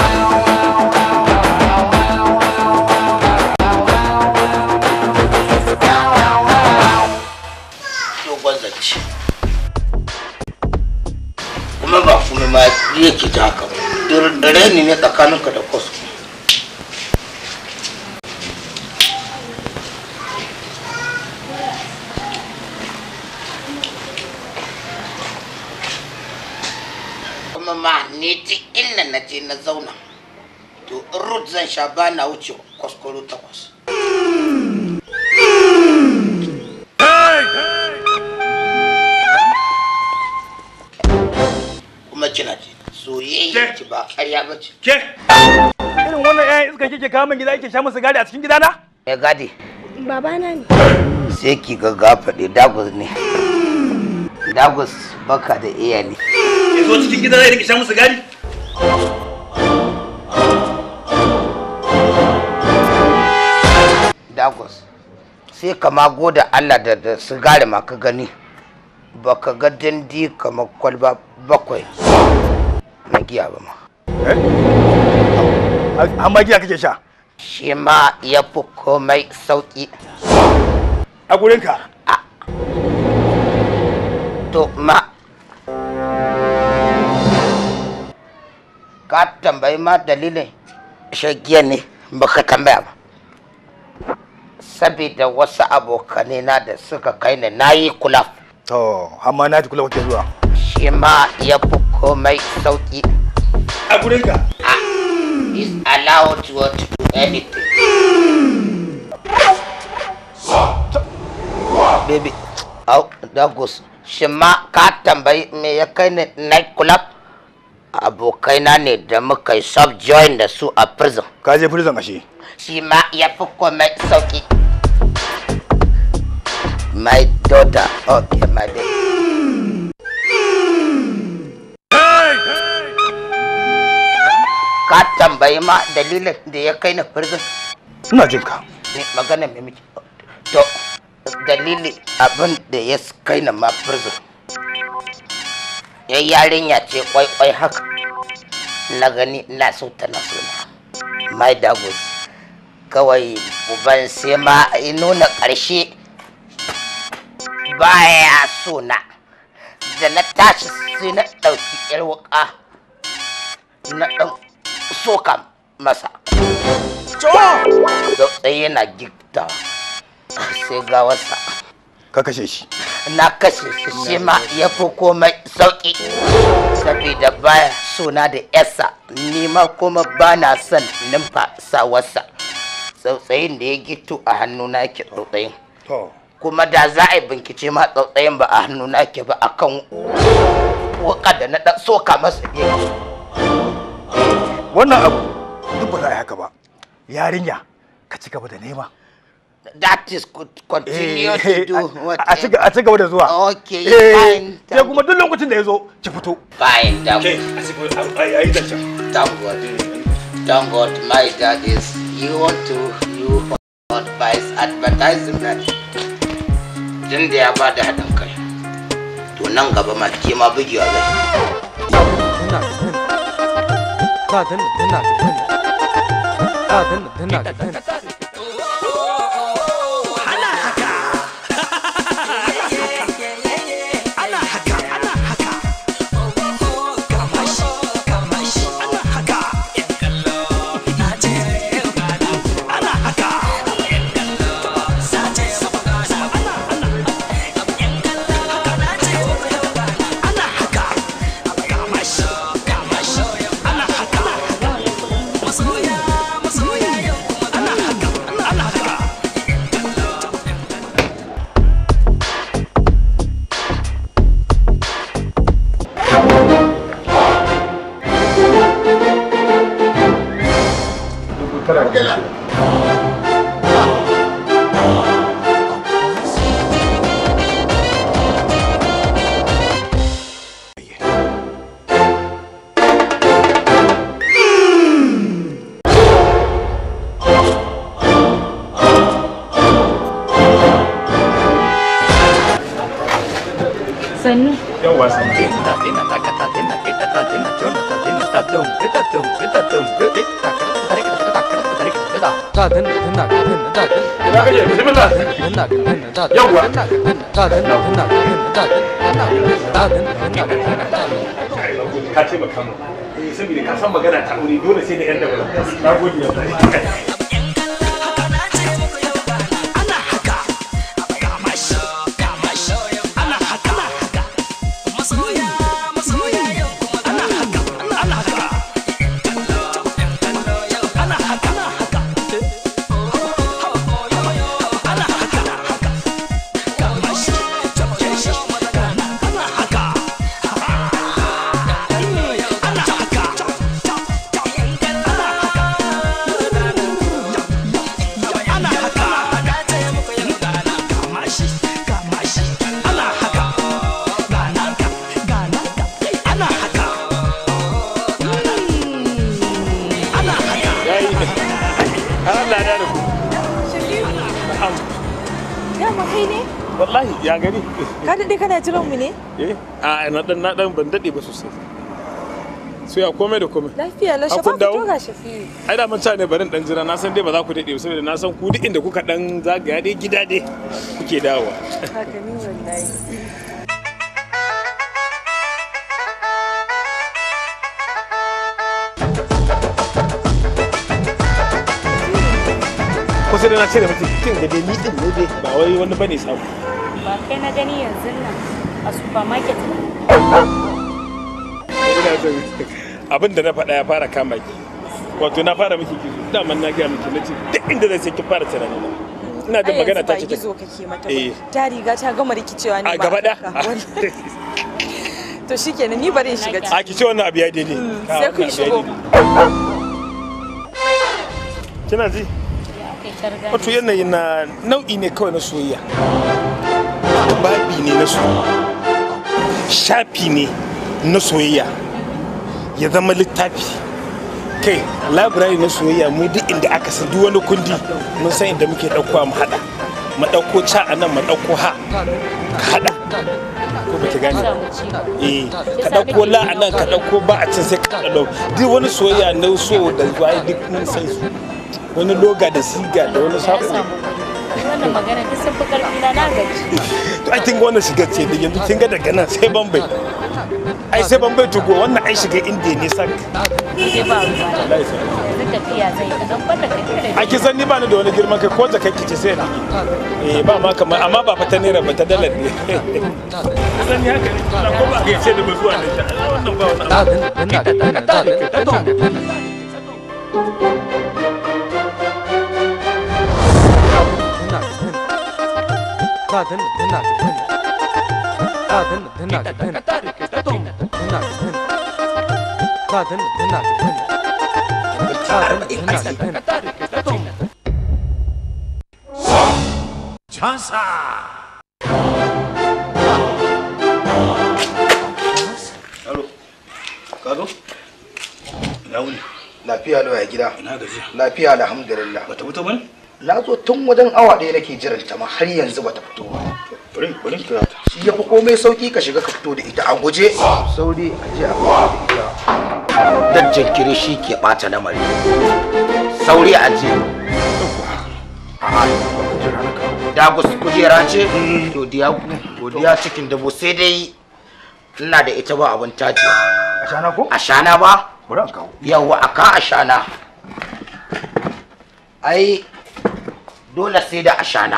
dogon zance. Kuma ba kuma ma yake ji haka ba. Rani ne tsakaninka da kwasu. Kuma ma ni duk inda na je na zauna. To in rut zan sha ba na wuce kwaskwaro takwas. kuma kina ce soyayya ki ba ƙarya ba ce.
Ke? Irin wannan 'ya'yan iska kike kawo min gida kike sha musu gadi a cikin gidana?
Ya gadi
Babana ne.
sai ki ga gafaɗe dagus ne. Dagus baka da iya ne.
Ya zo cikin gidana ya rike sha musu gadi?
Dagus sai ka ma goda Allah da da sigari ma ka gani. Baka ga dandi kamar kwalba bakwai na giya ba ma.
Amma giya kake sha?
Shi ma ya fi komai sauƙi.
A gurinka?
To ma ka tambayi ma dalilin shagiya ne baka tambaya ba. Sabida wasu abokanai na da suka kai ni na yi kula.
To, amma na ji kula kake zuwa.
Shi ma ya fi komai sauƙi.
A gurinka?
Is allowed to do anything. baby au dagus shi ma ka tambayi me ya kai ni night club abokaina ne da muka yi sub join da su a prison
ka je prison ashe
shi ma ya fi komai sauki my daughter okay my baby ka tambayi ma dalilin da ya kai ni prison
ina jin ka
ne magana mai miki to dalili abin da ya kai ni ma prison ya yarinya ce kwaikwai haka na gani na so ta na so na my dagos kawai uban sai ma ya nuna ƙarshe baya so na da na tashi sai na ɗauki yar wuƙa na ɗan soka masa tsaye yana gifta sai gawarsa
ka kashe shi
na kashe shi shi ma ya fi komai sauki saboda baya suna da yasa ni ma kuma ba na son numfasawarsa tsautsayin da ya gito a hannuna yake tsautsayin kuma da za a yi bincike ma tsautsayin ba a hannuna yake ba akan wuka da na dan soka masa yake
wannan abu duk ba za a yi haka ba yarinya ka ci gaba da nema
that is good continue to do what
a ci a ci gaba da zuwa
okay
Eh,
fine
sai kuma duk lokacin da ya zo ki fito
fine that
Ke,
a thank God thank God my dad is you want to you advice advertisement tun da ya ba da haɗin kai to nan gaba ma ke ma bugewa zai
sannu
yawa sannu ka taimaka mu saboda ka san magana ta aure dole sai da yan da na gode Allah ya da ku
Dama kai ne?
wallahi ya gani
Ka daɗe kana jiran mu ne?
eh a na dan na dan ban dade ba sosai so ya komai da komai
Lafiya lau
Ah,
shafa
kun dawo?
fito ga shafi.
ai da manta ne barin dan jira na san dai ba za ku dade ba saboda na san ku duk inda kuka dan zagaya dai gida dai kuke dawowa
Haka ni wallahi.
kusa da na ce da mutum kin ga dai ni din ne dai ba wai wani bane samu
ba kai na gani yanzu nan a supermarket
ina son abin da na faɗa ya fara kama ki wato na fara miki kizo daman na gaya miki nace duk inda zai sai ki fara tunani na ina jin magana ta ce
ta gizo kake mata
Eh.
ba ta riga ta gama rikicewa ne
a
ba
gaba da
to shikenan ni bari in shiga ciki
a ki ce wannan abu ya daidai Ka,
sai kun
wannan abu ya
shigo
daidai. kina ji wato yanayi na nau'i ne kawai na soyayya babi ne na soyayya shafi ne na soyayya ya zama littafi kai labirari na soyayya mu duk inda aka san duk wani kundi mun san inda muke ɗaukowa mu haɗa mu ɗauko ca a nan mu ɗauko ha ka haɗa ko ba ki gane ba? eh ka ɗauko la a nan ka ɗauko ba a can sai ka ɗauko duk wani soyayya na so da waye duk mun san su wani loga da siga da wani sabo
wannan magana duk sun fi karfi na na gaji
to ai kin ga wannan shigar ce da yanzu kin ga daga nan sai bambai ai sai bambai to go wannan ai shiga indiya ne sak
sai ba ruwa
wallahi sai
yanzu tafiya zai ka dan banda kai kada
a kisan ni ba ni da wani girman kai ko jakai kice sai ni eh ba ma kamar amma ba fa ta naira ba ta dalar ne kisan ni haka ne ko ba ga ce da ba zuwa ne wannan ba wani
Alo, ka zo? Na wuni. Lafiya lau ya gida.
Ina gaji.
Lafiya alhamdulillah.
Bata fito bane?
Na zo tun wajen awa ɗaya nake jiran ta ma har yanzu bata fito ba.
Bari bari kira ta.
Shi ya fi komai sauki ka shiga ka fito da ita a guje. Sauri a je a fito da ita. Dan jinkiri shi ke ɓata lamari. Sauri a je. Dagus kujera ce? Godiya godiya cikin dabo sai dai ina da ita ba abin taji.
Ashana ko?
Ashana ba?
Bari an kawo.
Yawwa a ka ashana. Ai dole sai da ashana.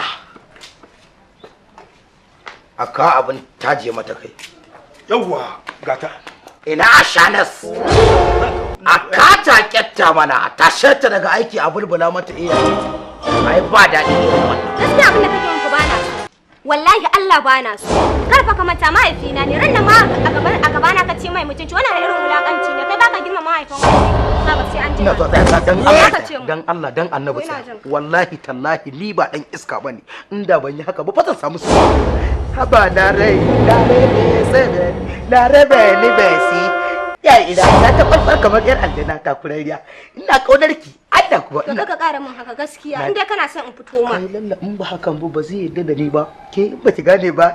A ka abin taje mata kai.
Yawwa gata.
Ina ashanas. A ka taƙetta mana a tashe ta daga aiki a bulbula mata iya. Ai ba daɗi irin wannan.
gaskiya abin da kake yin ku bana so wallahi Allah bana so kar fa ka manta mahaifina ne ran nan ma a gaban a gabana ka ce mai mutunci wannan da irin wulakanci ne kai baka girma mahaifin ka ba sai an ji
Ina so dan dan
Me
Allah
zaka ce mu?
dan Allah dan Annabi
Ina
tsaya.
jin ka.
wallahi tallahi ni ba dan iska bane inda ban yi haka ba fa zan samu su haba na rai na rai ne sai na rabe ni besi ya ina na ta farfar kamar yar aljanna ta kurariya ina kaunar ki Allah kuwa
to
ina
kaka kara min haka gaskiya
Na-
in dai kana son in fito ma
ai lalla in ba hakan ba ba zai yarda da ni ba ke in ba ki gane ba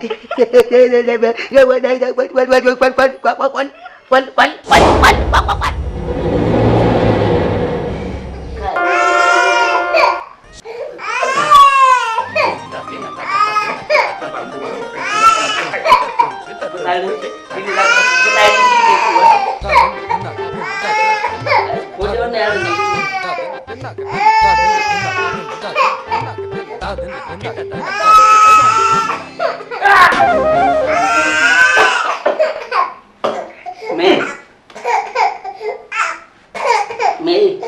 Me? Me?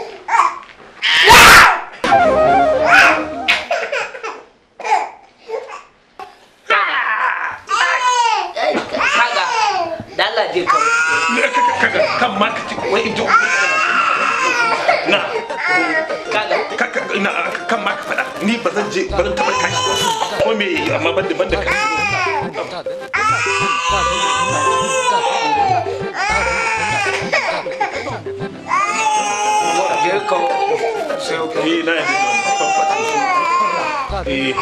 Kaga, dala je ka.
kan ma ka ci wai in ji na
kaga
na kan ma ka faɗa ni ba zan je ba zan taɓa kashi ko me amma ban da ban da kai
je ka.
eh na yi eh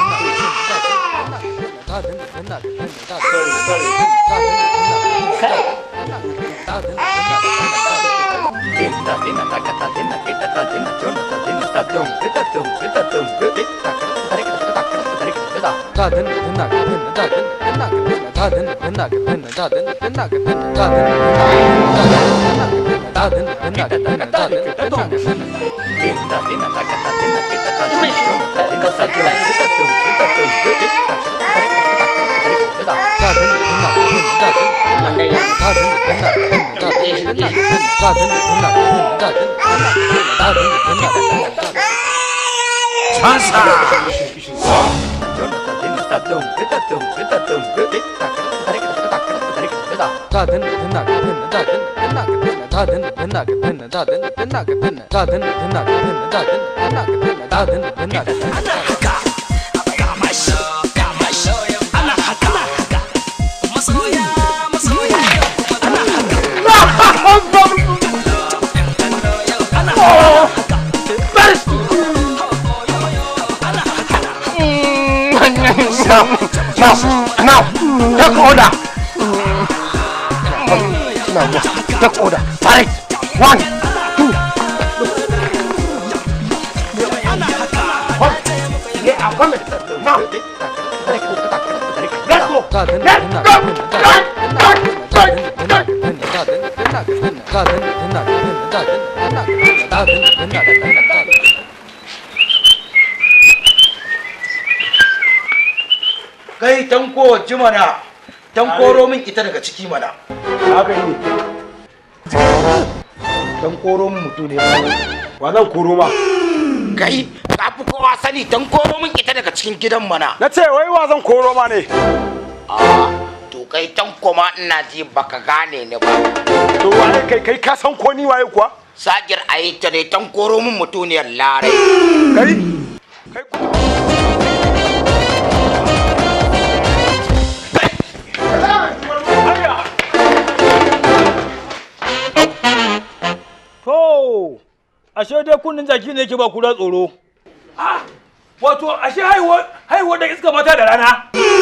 Now, now, now, take order. Now, take order. Fight. One, two. One. Yeah, I'm coming. Now. Let's go. Let's go.
kai tanko ji mana tankoro min ita daga ciki mana
haka ne
tankoro min mutu ne
wa zan koro ma
kai ka fi kowa sani tankoro min ita daga cikin gidan mana
na ce wai wa zan koro ma ne
to kai tanko ma ina ji baka gane ni ba
to waye kai kai ka san ko ni waye kuwa
sagir a yi ta ne tankoro min mutuniyar larai
kai
To, ashe dai kunnin jaki ne yake ba kura tsoro. Ah, wato ashe haihuwa haihuwa da iska mata da rana.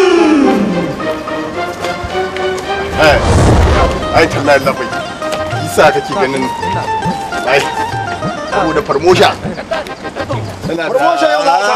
ai ai tallahi labai isa kake ganin ai saboda farmosha tana da
Farmosha yau za a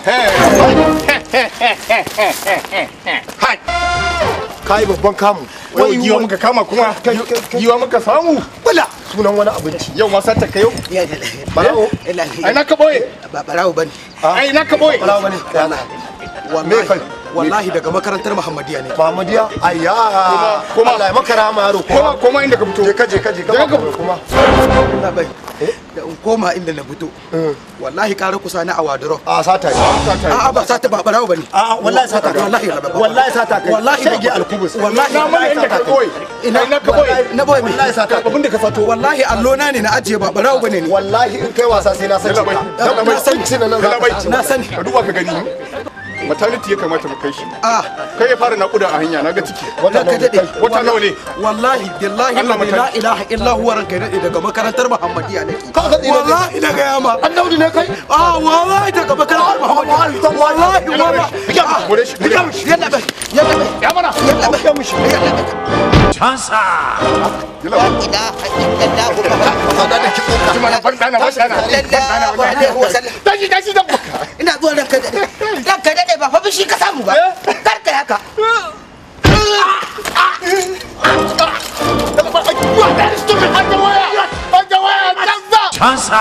hai kai babban kamu wai giwa muka kama kuma giwa muka samu bala sunan wani abinci yau ma sata ka yau barawo ai na ka boye
ba barawo bane
ai na ka boye
barawo bane
wallahi
wallahi daga makarantar muhammadiya ne
Muhammadiya ayya kuma Allah ya maka rama yaro kuma kuma inda ka fito je ka je ka je ka kuma
na bai da in koma inda na fito wallahi ƙara kusa na a waduro
a sata ne
a ba sata ba barawo bane
a wallahi sata kai
wallahi
wallahi sata kai
wallahi
shege alkubus
wallahi
na mana inda ka koyi
ina
na ka boye
na boye me
wallahi sata
abin da ka sato wallahi allo na ne na ajiye ba barawo bane ne
wallahi in kai wasa sai na san ka
na sani na sani
ka duba ka gani maternity ya kamata mu kai shi kai ya fara nakuda a hanya na ga ciki
wata ka dade
wata nawa ne
wallahi billahi
Allah mata-
la ilaha illa huwa ranka dade daga makarantar muhammadiya nake
ka ga tsira
wallahi daga yama
annabi ne kai
ah wallahi daga makarantar muhammadiya wallahi wallahi
gure shi gure shi
yalla bai yalla bai
ya mana
yalla bai
ya mushi
chansa
la ilaha illallah muhammadu da kiko ka mana bandana bandana bandana tashi tashi da
ina zuwa ranka dade ranka dade ba fa bishi ka samu ba kar kai haka
Chansa.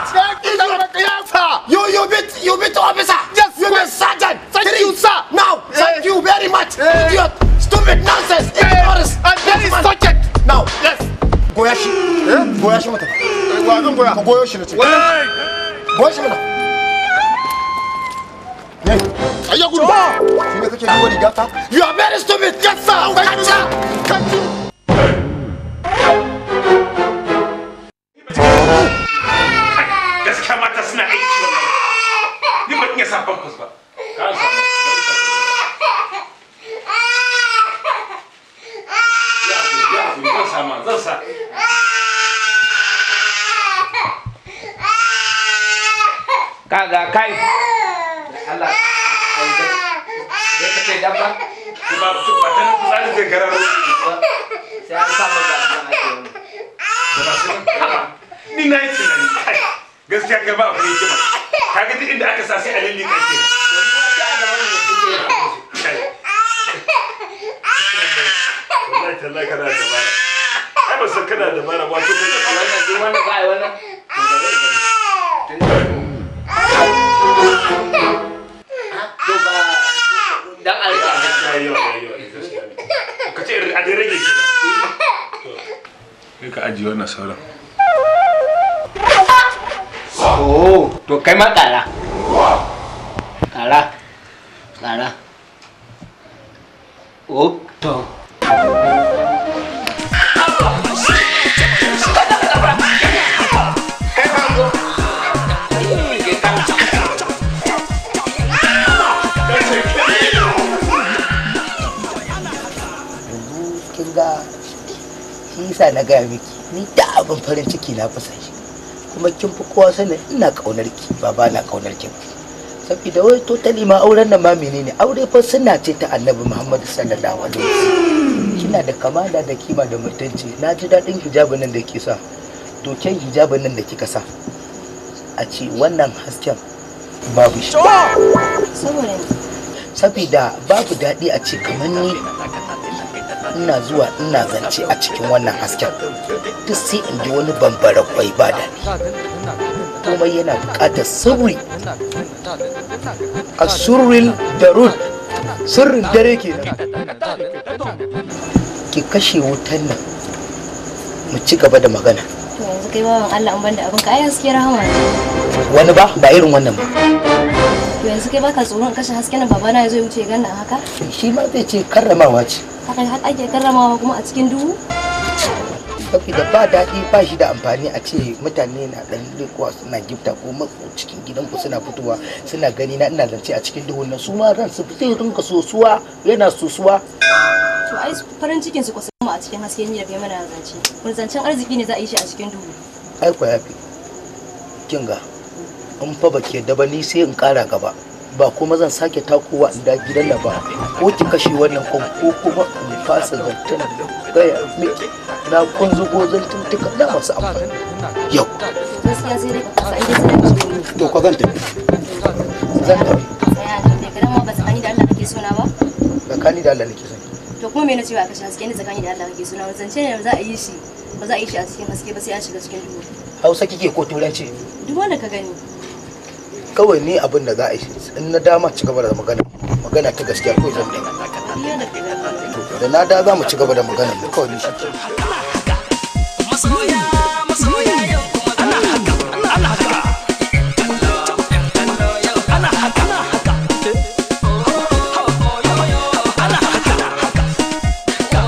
You you beat you beat officer. Yes, you beat sergeant. Thank you, sir. Now, thank you very much. Idiot, stupid nonsense, ignorance. And very sergeant. Now, yes. Goya shi. Eh? Goya shi mata. Wa zan goya. Ka goyo shi na ce. Goya shi mana. Ne. Ayya gudu. Shi ne kake duba riga ta? You are very stupid. Yes, sir. Thank you. Thank you.
gaskiya mata suna aiki wallahi ni ban iya sa pampers ba ka sa ya ya zan sa ma zan sa
kaga kai Allah zai ka ce dabba
ba ba ta nan tsari zai gararo
sai an samu da
ni na yi tunani kai gaskiya kai ba akwai hikima kaga duk inda aka sa sai a lalle kai kenan Kai. wallahi tallahi kana da dabara ai ba san kana da dabara wato ka ce
wannan duk wannan ba ai wannan to ba dan alƙa
ka ce a dai rage kenan kai ka ajiye wannan sauran
oh to kai ma ƙara
ƙara ƙara o to
kin ga shi yasa na gaya miki ni da abin farin ciki na fi san shi kuma kin fi kowa sanin ina kaunar ki ba ba na kaunar ki ba saboda wai totally ma auren nan ma menene aure fa sunna ce ta annabi muhammadu sallallahu alaihi wasallam kina da kamala da kima da mutunci na ji daɗin hijabin nan da ke sa to kyan hijabin nan da kika sa a ce wannan hasken babu shi
saboda
saboda babu daɗi a ce kamar ni ina zuwa ina zance a cikin wannan hasken duk sai in ji wani bambara kwai ba daɗi komai yana buƙatar sirri a surril darun sirrin dare kenan ki kashe wutan nan mu ci gaba da magana
to yanzu kai bawan Allah an banda abin ka ai haske rahama ne
wani ba ba irin wannan ba
to yanzu kai baka tsoron kashe hasken nan babana ya zo ya wuce ganna haka
shi ma zai ce karramawa ce
haka har ake karramawa kuma a cikin duhu
saboda ba daɗi ba shi da amfani a ce mutane na ɗan lekuwa suna gifta ko matso cikin gidanku suna fitowa suna gani na ina zance a cikin duhun nan su ma ran su zai rinka sosuwa yana sosuwa
to ai farin cikin su kusa mu a cikin haske ni da kai mana zance mun zancen arziki ne za a yi shi a cikin duhu
ai ko yafi kin ga in fa baki yadda ba ni sai in ƙara gaba ba kuma zan sake takowa in da gidan nan ba ko ki kashe wannan kwan ko kuma in fasa zantan gaya miki na kun zugo zantuntuka na masu amfani yau
gaskiya sai dai ka kasa inda sai da cikin duhu
to ko zan tafi zan tafi
tsaya ne da kana ma ba tsakani da Allah kake sona ba
tsakani da Allah nake son
to kuma me na cewa kashe haske ne tsakani da Allah kake sona zance ne za a yi shi ba za a yi shi a cikin haske ba sai an shiga cikin duhu
hausa kike ko turanci
duk wanda ka gani
kawai ni abin da za a yi in na dama ci gaba da magana magana ta gaskiya ko zan da
iya da ka gani
da na da za mu ci gaba da magana mu kawai ni shi
masoya masoya yau kuma ana haka ana haka ana haka ana haka ana haka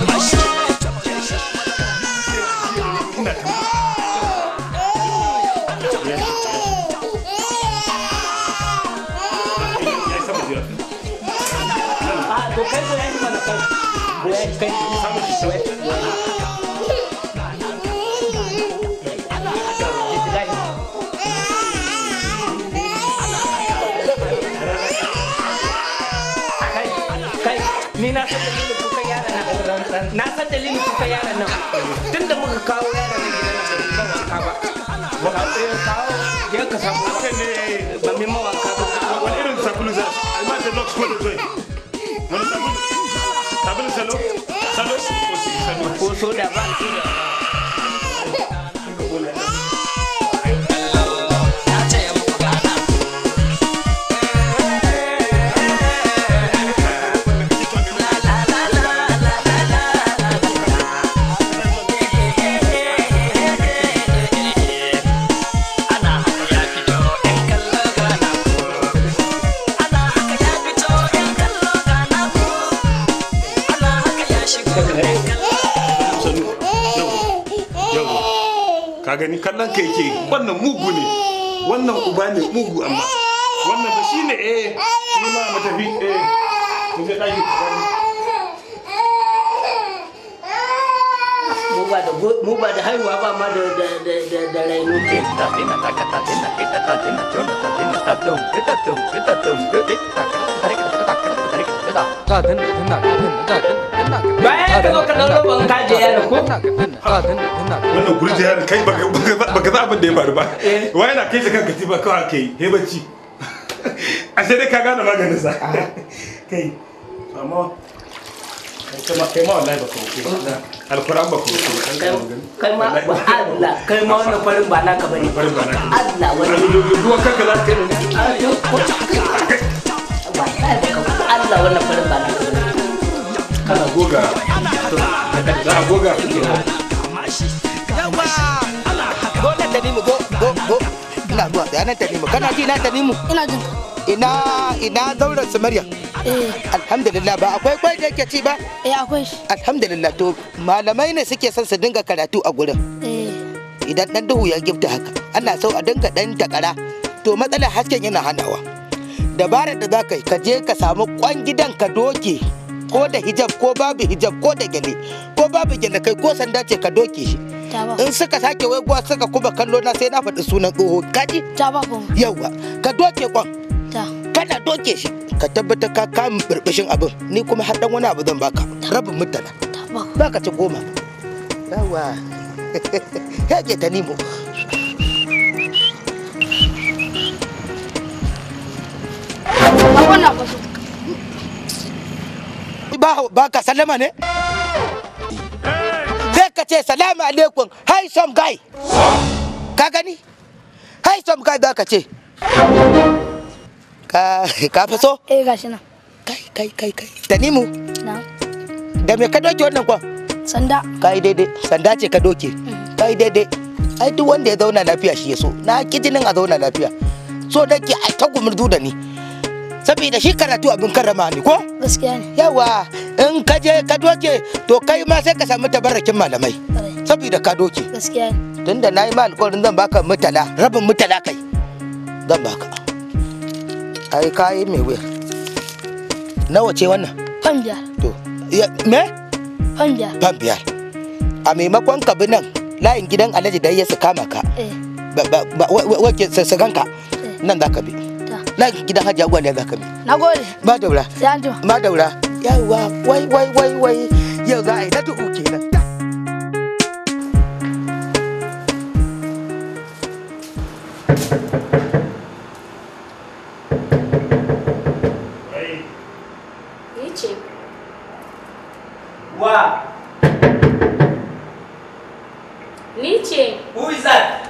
kai ni na san dalilin kuka yaran nan na san dalilin kuka yaran nan tun da muka kawo yaran nan gidan nan ba wanka ba ba kawo je ka samu ba mai mawanka ba
wani irin sabulu za a ma da lox ko da zai wani sabulu sabulu salo salo salo
ko soda ba soda
yawa ka gani kallon ka yake wannan mugu ne wannan uba ne mugu amma wannan ba shine eh shi ma mu tafi eh mu je daki
mu ba da go- mu ba da haihuwa ba ma da da da da da raino ke bayan ka zo ka dauro ban kaje yaro ko
wannan gurji har kai baka baka- baka za abin da ya faru ba wai na kai shi kan katifa kawai ake yi he bacci ashe dai ka gane maganin sa kai amma kai ma kai ma wallahi baka wuce alquran baka wuce
kai ma ba Allah kai ma wannan farin ba naka bane
farin ba naka
Allah wannan
ruwan kanka za ka yi
Allah wannan farin ba naka bane
kana goga za a goga
go nan tanimu go go go ina zuwa tsaya nan tanimu kana ji na tanimu
ina jin
ina ina zauren su maryam alhamdulillah ba akwai kwai da yake ci ba
eh akwai shi
alhamdulillah to malamai ne suke son su dinga karatu a gurin
eh
idan dan duhu ya gifta haka ana so a dinga dan takara to matsalar hasken yana hanawa dabarar da za ka yi ka je ka samu kwan gidan ka doke ko da hijab ko babu hijab ko da gyale ko babu gyale kai ko sanda ce ka doke shi in suka sake waiguwa suka kuma kallo na sai na faɗi sunan tsoho kaji yauwa ka doke kwan kana doke shi ka tabbatar ka kama birbishin abin ni kuma har dan wani abu zan baka rabin mutala za ka ci goma yawa yake ta nemo ba ba ka sallama ne sai ka ce salamu alaikum hi some guy ka gani hi some guy za ka ce ka ka fi so
eh gashi nan
kai kai kai kai tanimu
na
da me ka doke wannan kwan
sanda
ka yi daidai sanda ce ka doke ka yi daidai ai duk wanda ya zauna lafiya shi ya so na ki jinin a zauna lafiya so da ke a ta gumurzu da ni saboda shi karatu abin karrama ne ko
gaskiya ne
yawa in ka je ka doke to kai ma sai ka samu tabarrakin malamai saboda ka doke
gaskiya ne
tunda na yi ma alƙawarin zan baka mutala rabin mutala kai zan baka ai kayi mai wuya nawa ce wannan
fan biyar
to ya- me
fan biyar
fan biyar a maimakon ka bi nan layin gidan alhaji da ya su kama ka
eh
ba ba ba wa- wa- wake sassagan ka nan za ka bi nan gidan hajji agwa ne za ka bi
na gode
ma daura
sai an jima
ma daura yawa wai wai wai wai yau za a yi na duhu kenan
Ni ce.
Wa,
Ni ce.
who is that?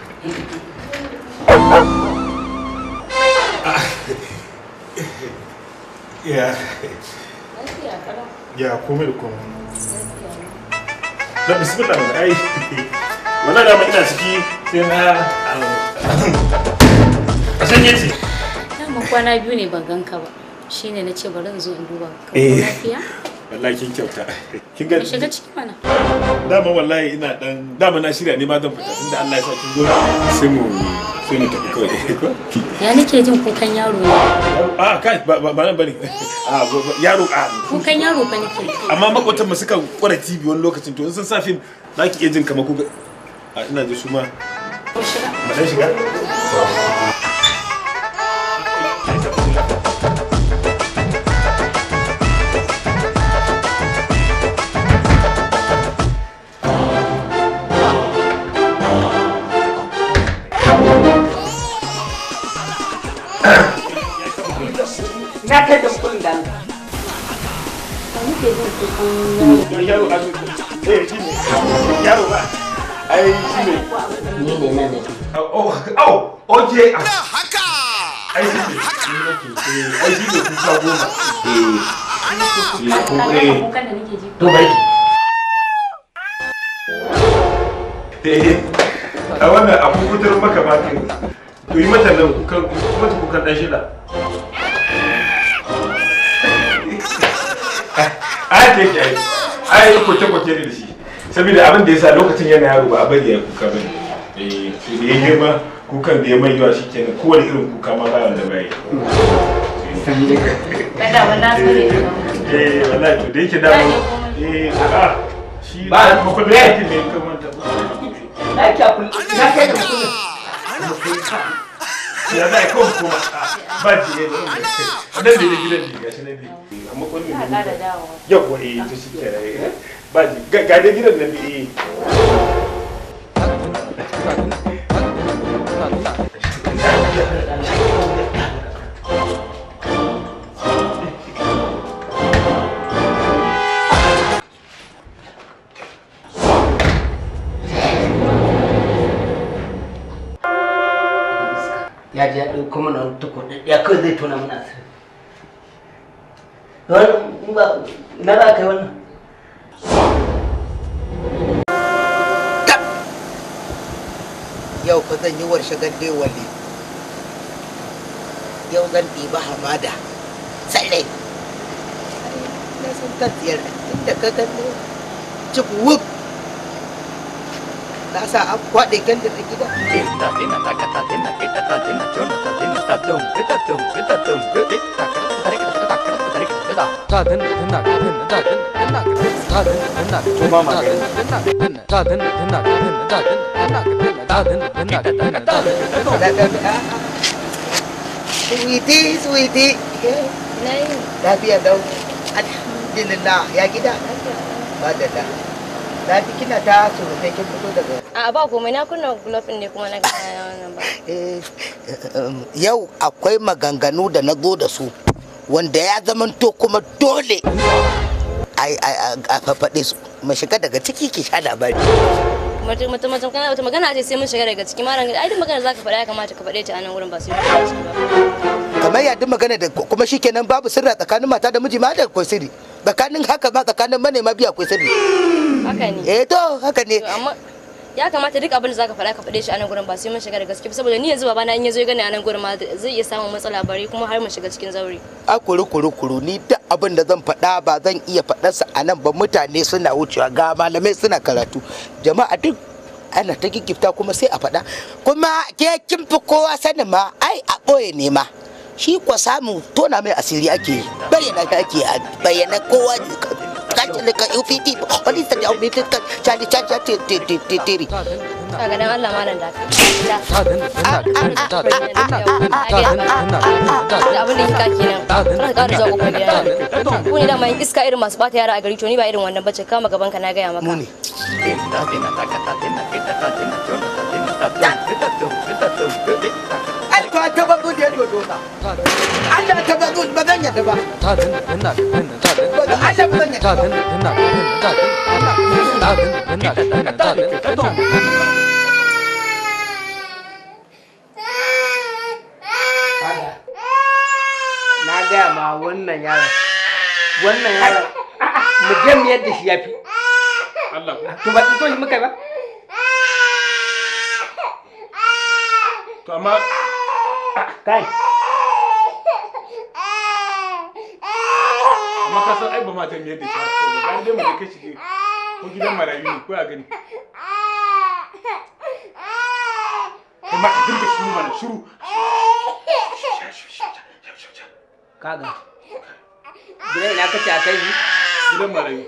Ya,
Lafiya kalau.
ya komai da komai. Da bismillah mana ai. Wannan dama ina ciki sai na a sanye ce.
Dama kwana biyu ne ban ganka ba. Shine na ce bari in zo in duba ka. Ko
Eh.
lafiya?
Wallahi kin kyauta. Kin ga
Ka shiga ciki mana.
dama wallahi ina dan dama na shirya ne ma zan fita inda Allah ya sa kin zo sai mu sai mu tafi kawai ko
Ya nake jin kukan yaro ne.
a kai ba ba ba nan bane a ba- ba- yaro a
Kukan yaro fa nake.
amma makwatan mu suka kwara TV wani lokacin to in sun sa film za ki iya jin kamar kuka a ina ji su ma
Ko shiga.
mu dan shiga
Na kai da kullun da
yaro a eh shi ne yaro ba ai shi ne
ni ne nan da
oh oh oje haka ai shi ne Eh, ai shi ne kuka goma eh
Kukan da nake ji.
to bai
eh a wannan abu kutar maka ba kai to yi mata nan kukan mata kukan dan shida ai ke ke ai ai koke koke ne da shi saboda abin da yasa lokacin yana yaro ba a bari ya kuka bane eh to da ya girma kukan da ya mai yawa shikenan kowane irin kuka ma ba wanda bai
Kada wannan sani.
eh wallahi to da yake da eh a shi
Ba-
ba ko da yake ne kamar ta
Na kai kullun na kai da kullun.
ya za a yi kawai kuma ba ki ne ba nan da ne gidan ne gashi nan ne amma kwanin
Ina ƙara dawowa.
yau kuwa eh to shi ke rai ba ji ga ga dai gidan nan ne eh
ya ji ya ɗauko mana wani tukur ya kawai zai tona mana asiri Wani ba na za ka yi wannan
yau fa zan yi warshe gande wale yau zan ɗiba hamada tsalle na san kan tsiyar inda ka gano cik wuf na sa an kwaɗe kan da gida Sweetie, sweetie. Lafiya dau. Alhamdulillah. Ya gida? Madalla. Na ji kina ta surutai kin fito daga
A ba komai na kunna glove ɗin ne kuma na ga wannan ba.
yau akwai maganganu da na zo da su wanda ya zamanto kuma dole a fafaɗe su mu shiga daga ciki ki sha labari
Mutum mutum mutum kana wata magana ce sai mun shiga daga ciki malam ai duk magana zaka faɗa ya kamata ka faɗe ta a nan wurin ba sai mun shiga ba.
kamar ya duk magana da kuma shikenan babu sirra tsakanin mata da miji ma da akwai sirri tsakanin haka ma tsakanin manema biya akwai sirri
Haka ne.
eh to haka ne
amma ya kamata duk abin da zaka faɗa ka faɗe shi a nan gurin ba sai mun shiga da gaske ba saboda ni yanzu babana in yazo ya gani a nan gurin ma zai iya samun matsala bare kuma har mu shiga cikin zauri.
a kuru kuru kuru ni duk abin da zan faɗa ba zan iya faɗarsa a nan ba mutane suna wucewa ga malamai suna karatu jama'a duk ana ta gigifta kuma sai a faɗa kuma ke kin fi kowa sanin ma ai a ɓoye ne ma shi kwa samu tona mai asiri ake yi bayyana shi ake yi bayyana kowa kaci da ka UPT wani sa da UPT ka cali cali cali tiri
Kaga dan Allah malam da ka. Da abin da kika kenan. Kana ƙara zuwa kofar gida. Ku ne da mai iska irin masu bata yara a gari to ni ba irin wannan bace kama gaban ka na gaya maka.
Muni. Alko ta bazu da ya dodo na. Allah ta bazu ba zan yadda ba. Allah ba zan yadda ba. Na gaya ma wannan yaron. Wannan yaron. Mu je mu yadda shi ya fi.
Allah
To ba to shi muka ba.
to amma
Kai.
amma ka san ai ba ma ta miyar da shi haka ba ga dai mu da kai shi ko gidan marayu ne ko a gani kai ma ka dinga shiru mana shiru
Kaga. Gidan ina kace a kai shi?
gidan marayu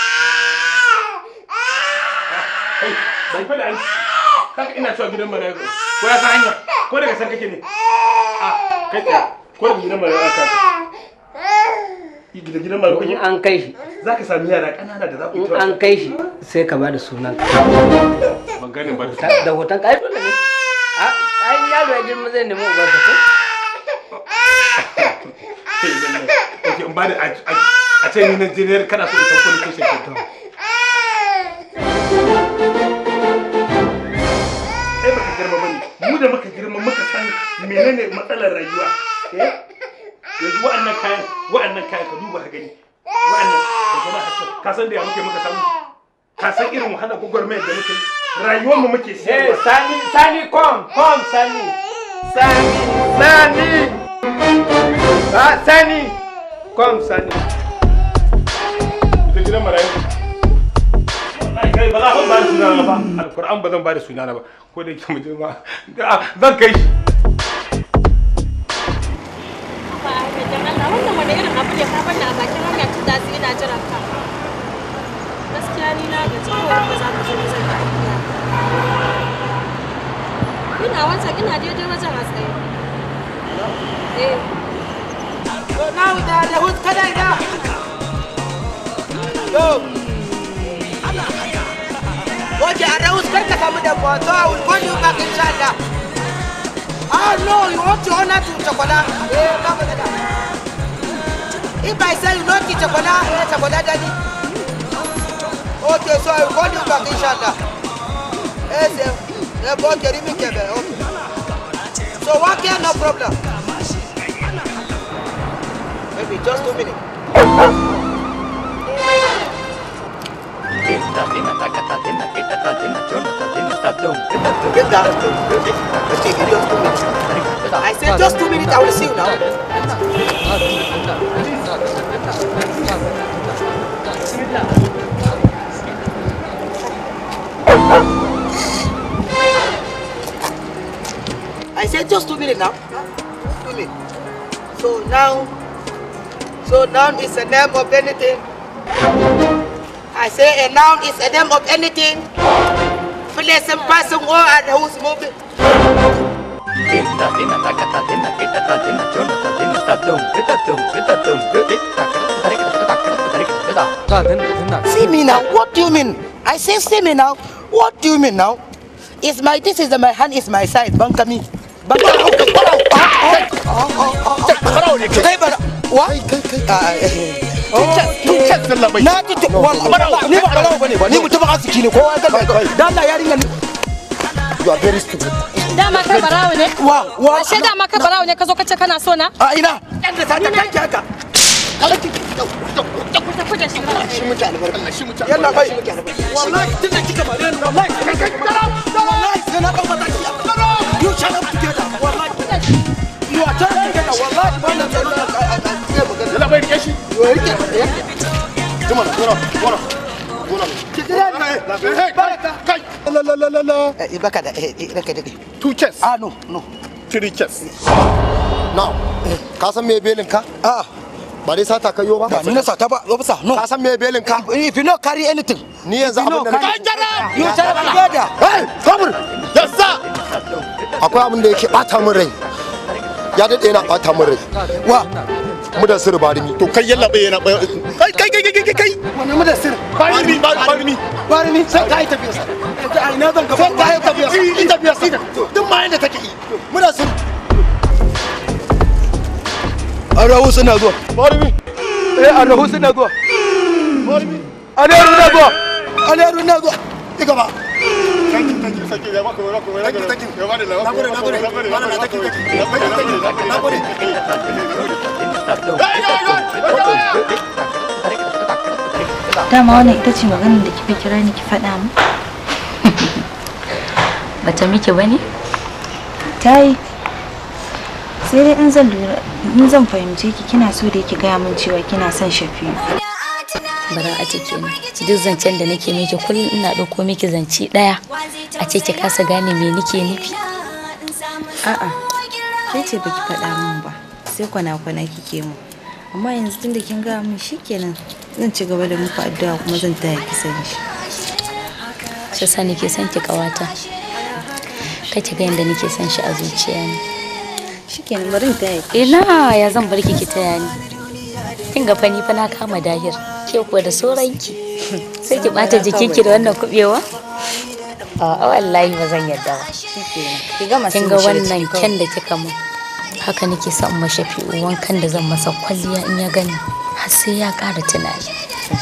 kai ban fada an kaka ina cewa gidan marayu ko ya san hanya ko daga san kake ne a kai tsaya ko daga gidan marayu aka gidan gidan marayu
In an kai shi.
za ka sami yara ƙanana da za ku yi
In an kai shi sai ka bada sunan ka.
ban gane ba
Da hoton ka ai dole ne. A ai yaro ya girma zai nemi ubansa ko?
ok in ba da a ce ni na jiniyar kana so in san police station to ai baka girma bane mu da muka girma muka san menene matsalar rayuwa eh yanzu wa'annan kayan wa'annan kayan ka duba ka gani wa'annan da zama haka ka san da ya muke muka samu ka san irin wahala gwagwarmayar da muke yi rayuwar mu muke
Eh
siyarwa
Sani Sani kom kom Sani. Sani Sani. Ah Sani. Kom Sani.
ita gidan marayu wallahi kai ba za ka ba da sunana ba alkur'an ba zan ba da sunana ba ko da yake mu je ma zan kai shi
wannan wani irin abu ne ka bani a bakin hanya tun da su ina jiran ka. Gaskiya ni na gaji kawai ba za ka zo zan yi aiki. Ina wancan ina daidai wajen a tsaye. Eh.
So now da da hus kada ina. Yo. Oje a da hus kar ka samu da kwa so I will call you back inshallah. Ah no, you want to honor to Chakwala. Eh, come on. If I say you not to Chakwala, eh, Chakwala daddy. Okay, so I will call you back inshallah. Yes, eh, eh, boy, Jeremy Kebe, okay. So what can no problem. Maybe just two minutes. Get down. Let's take it just two minutes. I I said just two minutes, I will see you now. I said just two minutes now. Two minutes. So now, so noun is a name of anything. I say a noun is a name of anything. Place and person or and who's moving. See me now. What do you mean? I say see me now. What do you mean now? Is my this is my hand is my side. Banka me. Banka me. Kai bara. Wa? Na tutu wallahi ni ba barawo bane ba ni mutum arziki ne kowa ya ga dan Allah yarinya ne You are very stupid.
Dama kai barawo ne?
Wa wa.
Ashe dama kai barawo ne ka zo ka ce kana so na?
A ina. Yanda ta ta kanki haka. Yalla bai. Wallahi tun da kika bare ni wallahi kai kai wallahi sai na dauka taki. You shut up together. Wallahi. You are trying together. Wallahi ba na tsaro da
Yalla bai rike shi.
Yo rike.
Juma, gora, gora. Gora. Kai. La la la la la.
Eh baka da eh raka da
Two chess.
Ah no, no.
Three chess. Now, ka san me belin ka?
Ah.
Ba dai sata ka yo ba?
Ba ni na sata ba, officer. No.
Ka san me belin ka?
If you not carry anything.
Ni yanzu abin da nake.
You shut up together.
Hey, sabur. Yassa. Akwai abin da yake bata min rai. Ya dade yana bata min rai.
Wa?
Mu da sir barimi. To kai yalla bai yana kai kai kai kai kai kai.
Wani mu da sir.
Barimi barimi.
Barimi sai ka yi tafiya sa. A ina zan
Sai ka yi tafiya. Yi tafiya sai duk ma yanda take yi. Mu da sir.
Arahu suna zuwa.
Barimi.
Eh arahu suna zuwa.
Barimi.
Aleru na zuwa. Aleru na zuwa.
Ci gaba.
dama wannan ita ce maganar da kika kira ni ki faɗa mu
bata miki bane
ta yi sai dai in zan lura in zan fahimce ki kina so da ki gaya min cewa kina son shafi'u
bara a cike ni duk zancen da nake miki kullum ina ɗauko miki zance ɗaya a ce ki kasa gane me nake nufi
a'a ke ce baki faɗa min ba sai kwana-kwana kike mu amma yanzu tun da kin gaya min shikenan zan ci gaba da muku addu'a kuma zan taya ki sani shi
shi sa nake son ki kawata kace ga yanda nake son shi a zuciya ne
shikenan bari in taya ki
ina ya zan bar ki ki taya ni kin ga fani fa na kama dahir ke kuwa da sauranki sai ki bata jikinki da wannan kubewa a wallahi ba zan yarda ba
ki gama
kin ga wannan kyan da kika mun haka nake son mashafi wankan da zan masa kwalliya in ya gani har sai ya ƙara tunani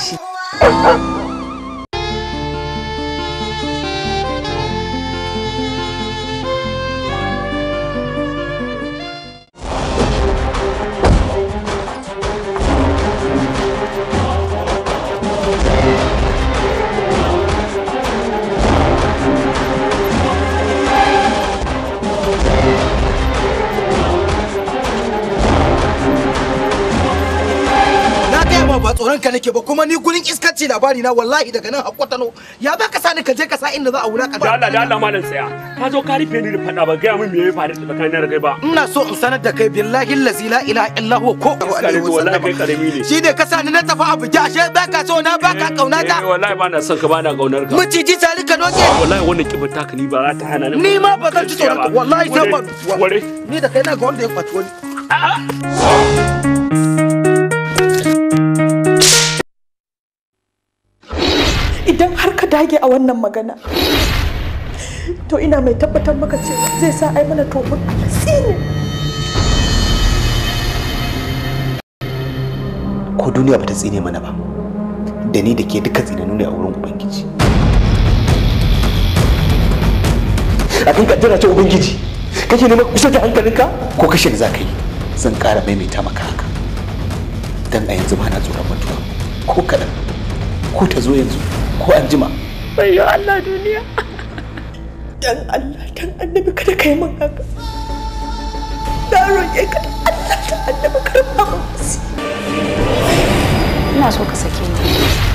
Na gaya ma ba tsoron ka nake ba kuma ni gurin iskanci labari na wallahi daga nan hakwatano ya ba ka sani ka je ka sa inda za a wulaka
da Allah da Allah malam tsaya ka zo ka rufe ni da fada ba gaya min me ya faru tsakanin da kai ba
ina so in sanar da kai billahi allazi la ilaha illa huwa ko
Iska ne wallahi kai karami ne
shi ne ka sani na tafi abu ja ashe ba ka so na ba ka kauna ta
Eh, wallahi ba na son ka ba na kaunar ka
miciji tare ka noke
wallahi wannan kibar taka ni ba za ta hana ni
ni ma ba zan ci tsoron ka wallahi sai ba
ware
ni da kai na ga wanda ya kwaci wani
idan har ka dage a wannan magana to ina mai tabbatar maka cewa zai sa ai mana tofin alasiri
ko duniya bata tsine mana ba da ni da ke duka tsinanu ne a wurin ubangiji a kan kaddara ce ubangiji kake neman kusa da hankalinka ko kashe da za ka yi zan ƙara maimaita maka haka dan a yanzu ba na tsoron mutuwa ko kaɗan ko ta zo yanzu ko an jima
Bayyo Allah duniya. Dan Allah, dan annabi kada kai min haka. roƙe ka da Allah ta annabi karfa mu
ina so ka sake ni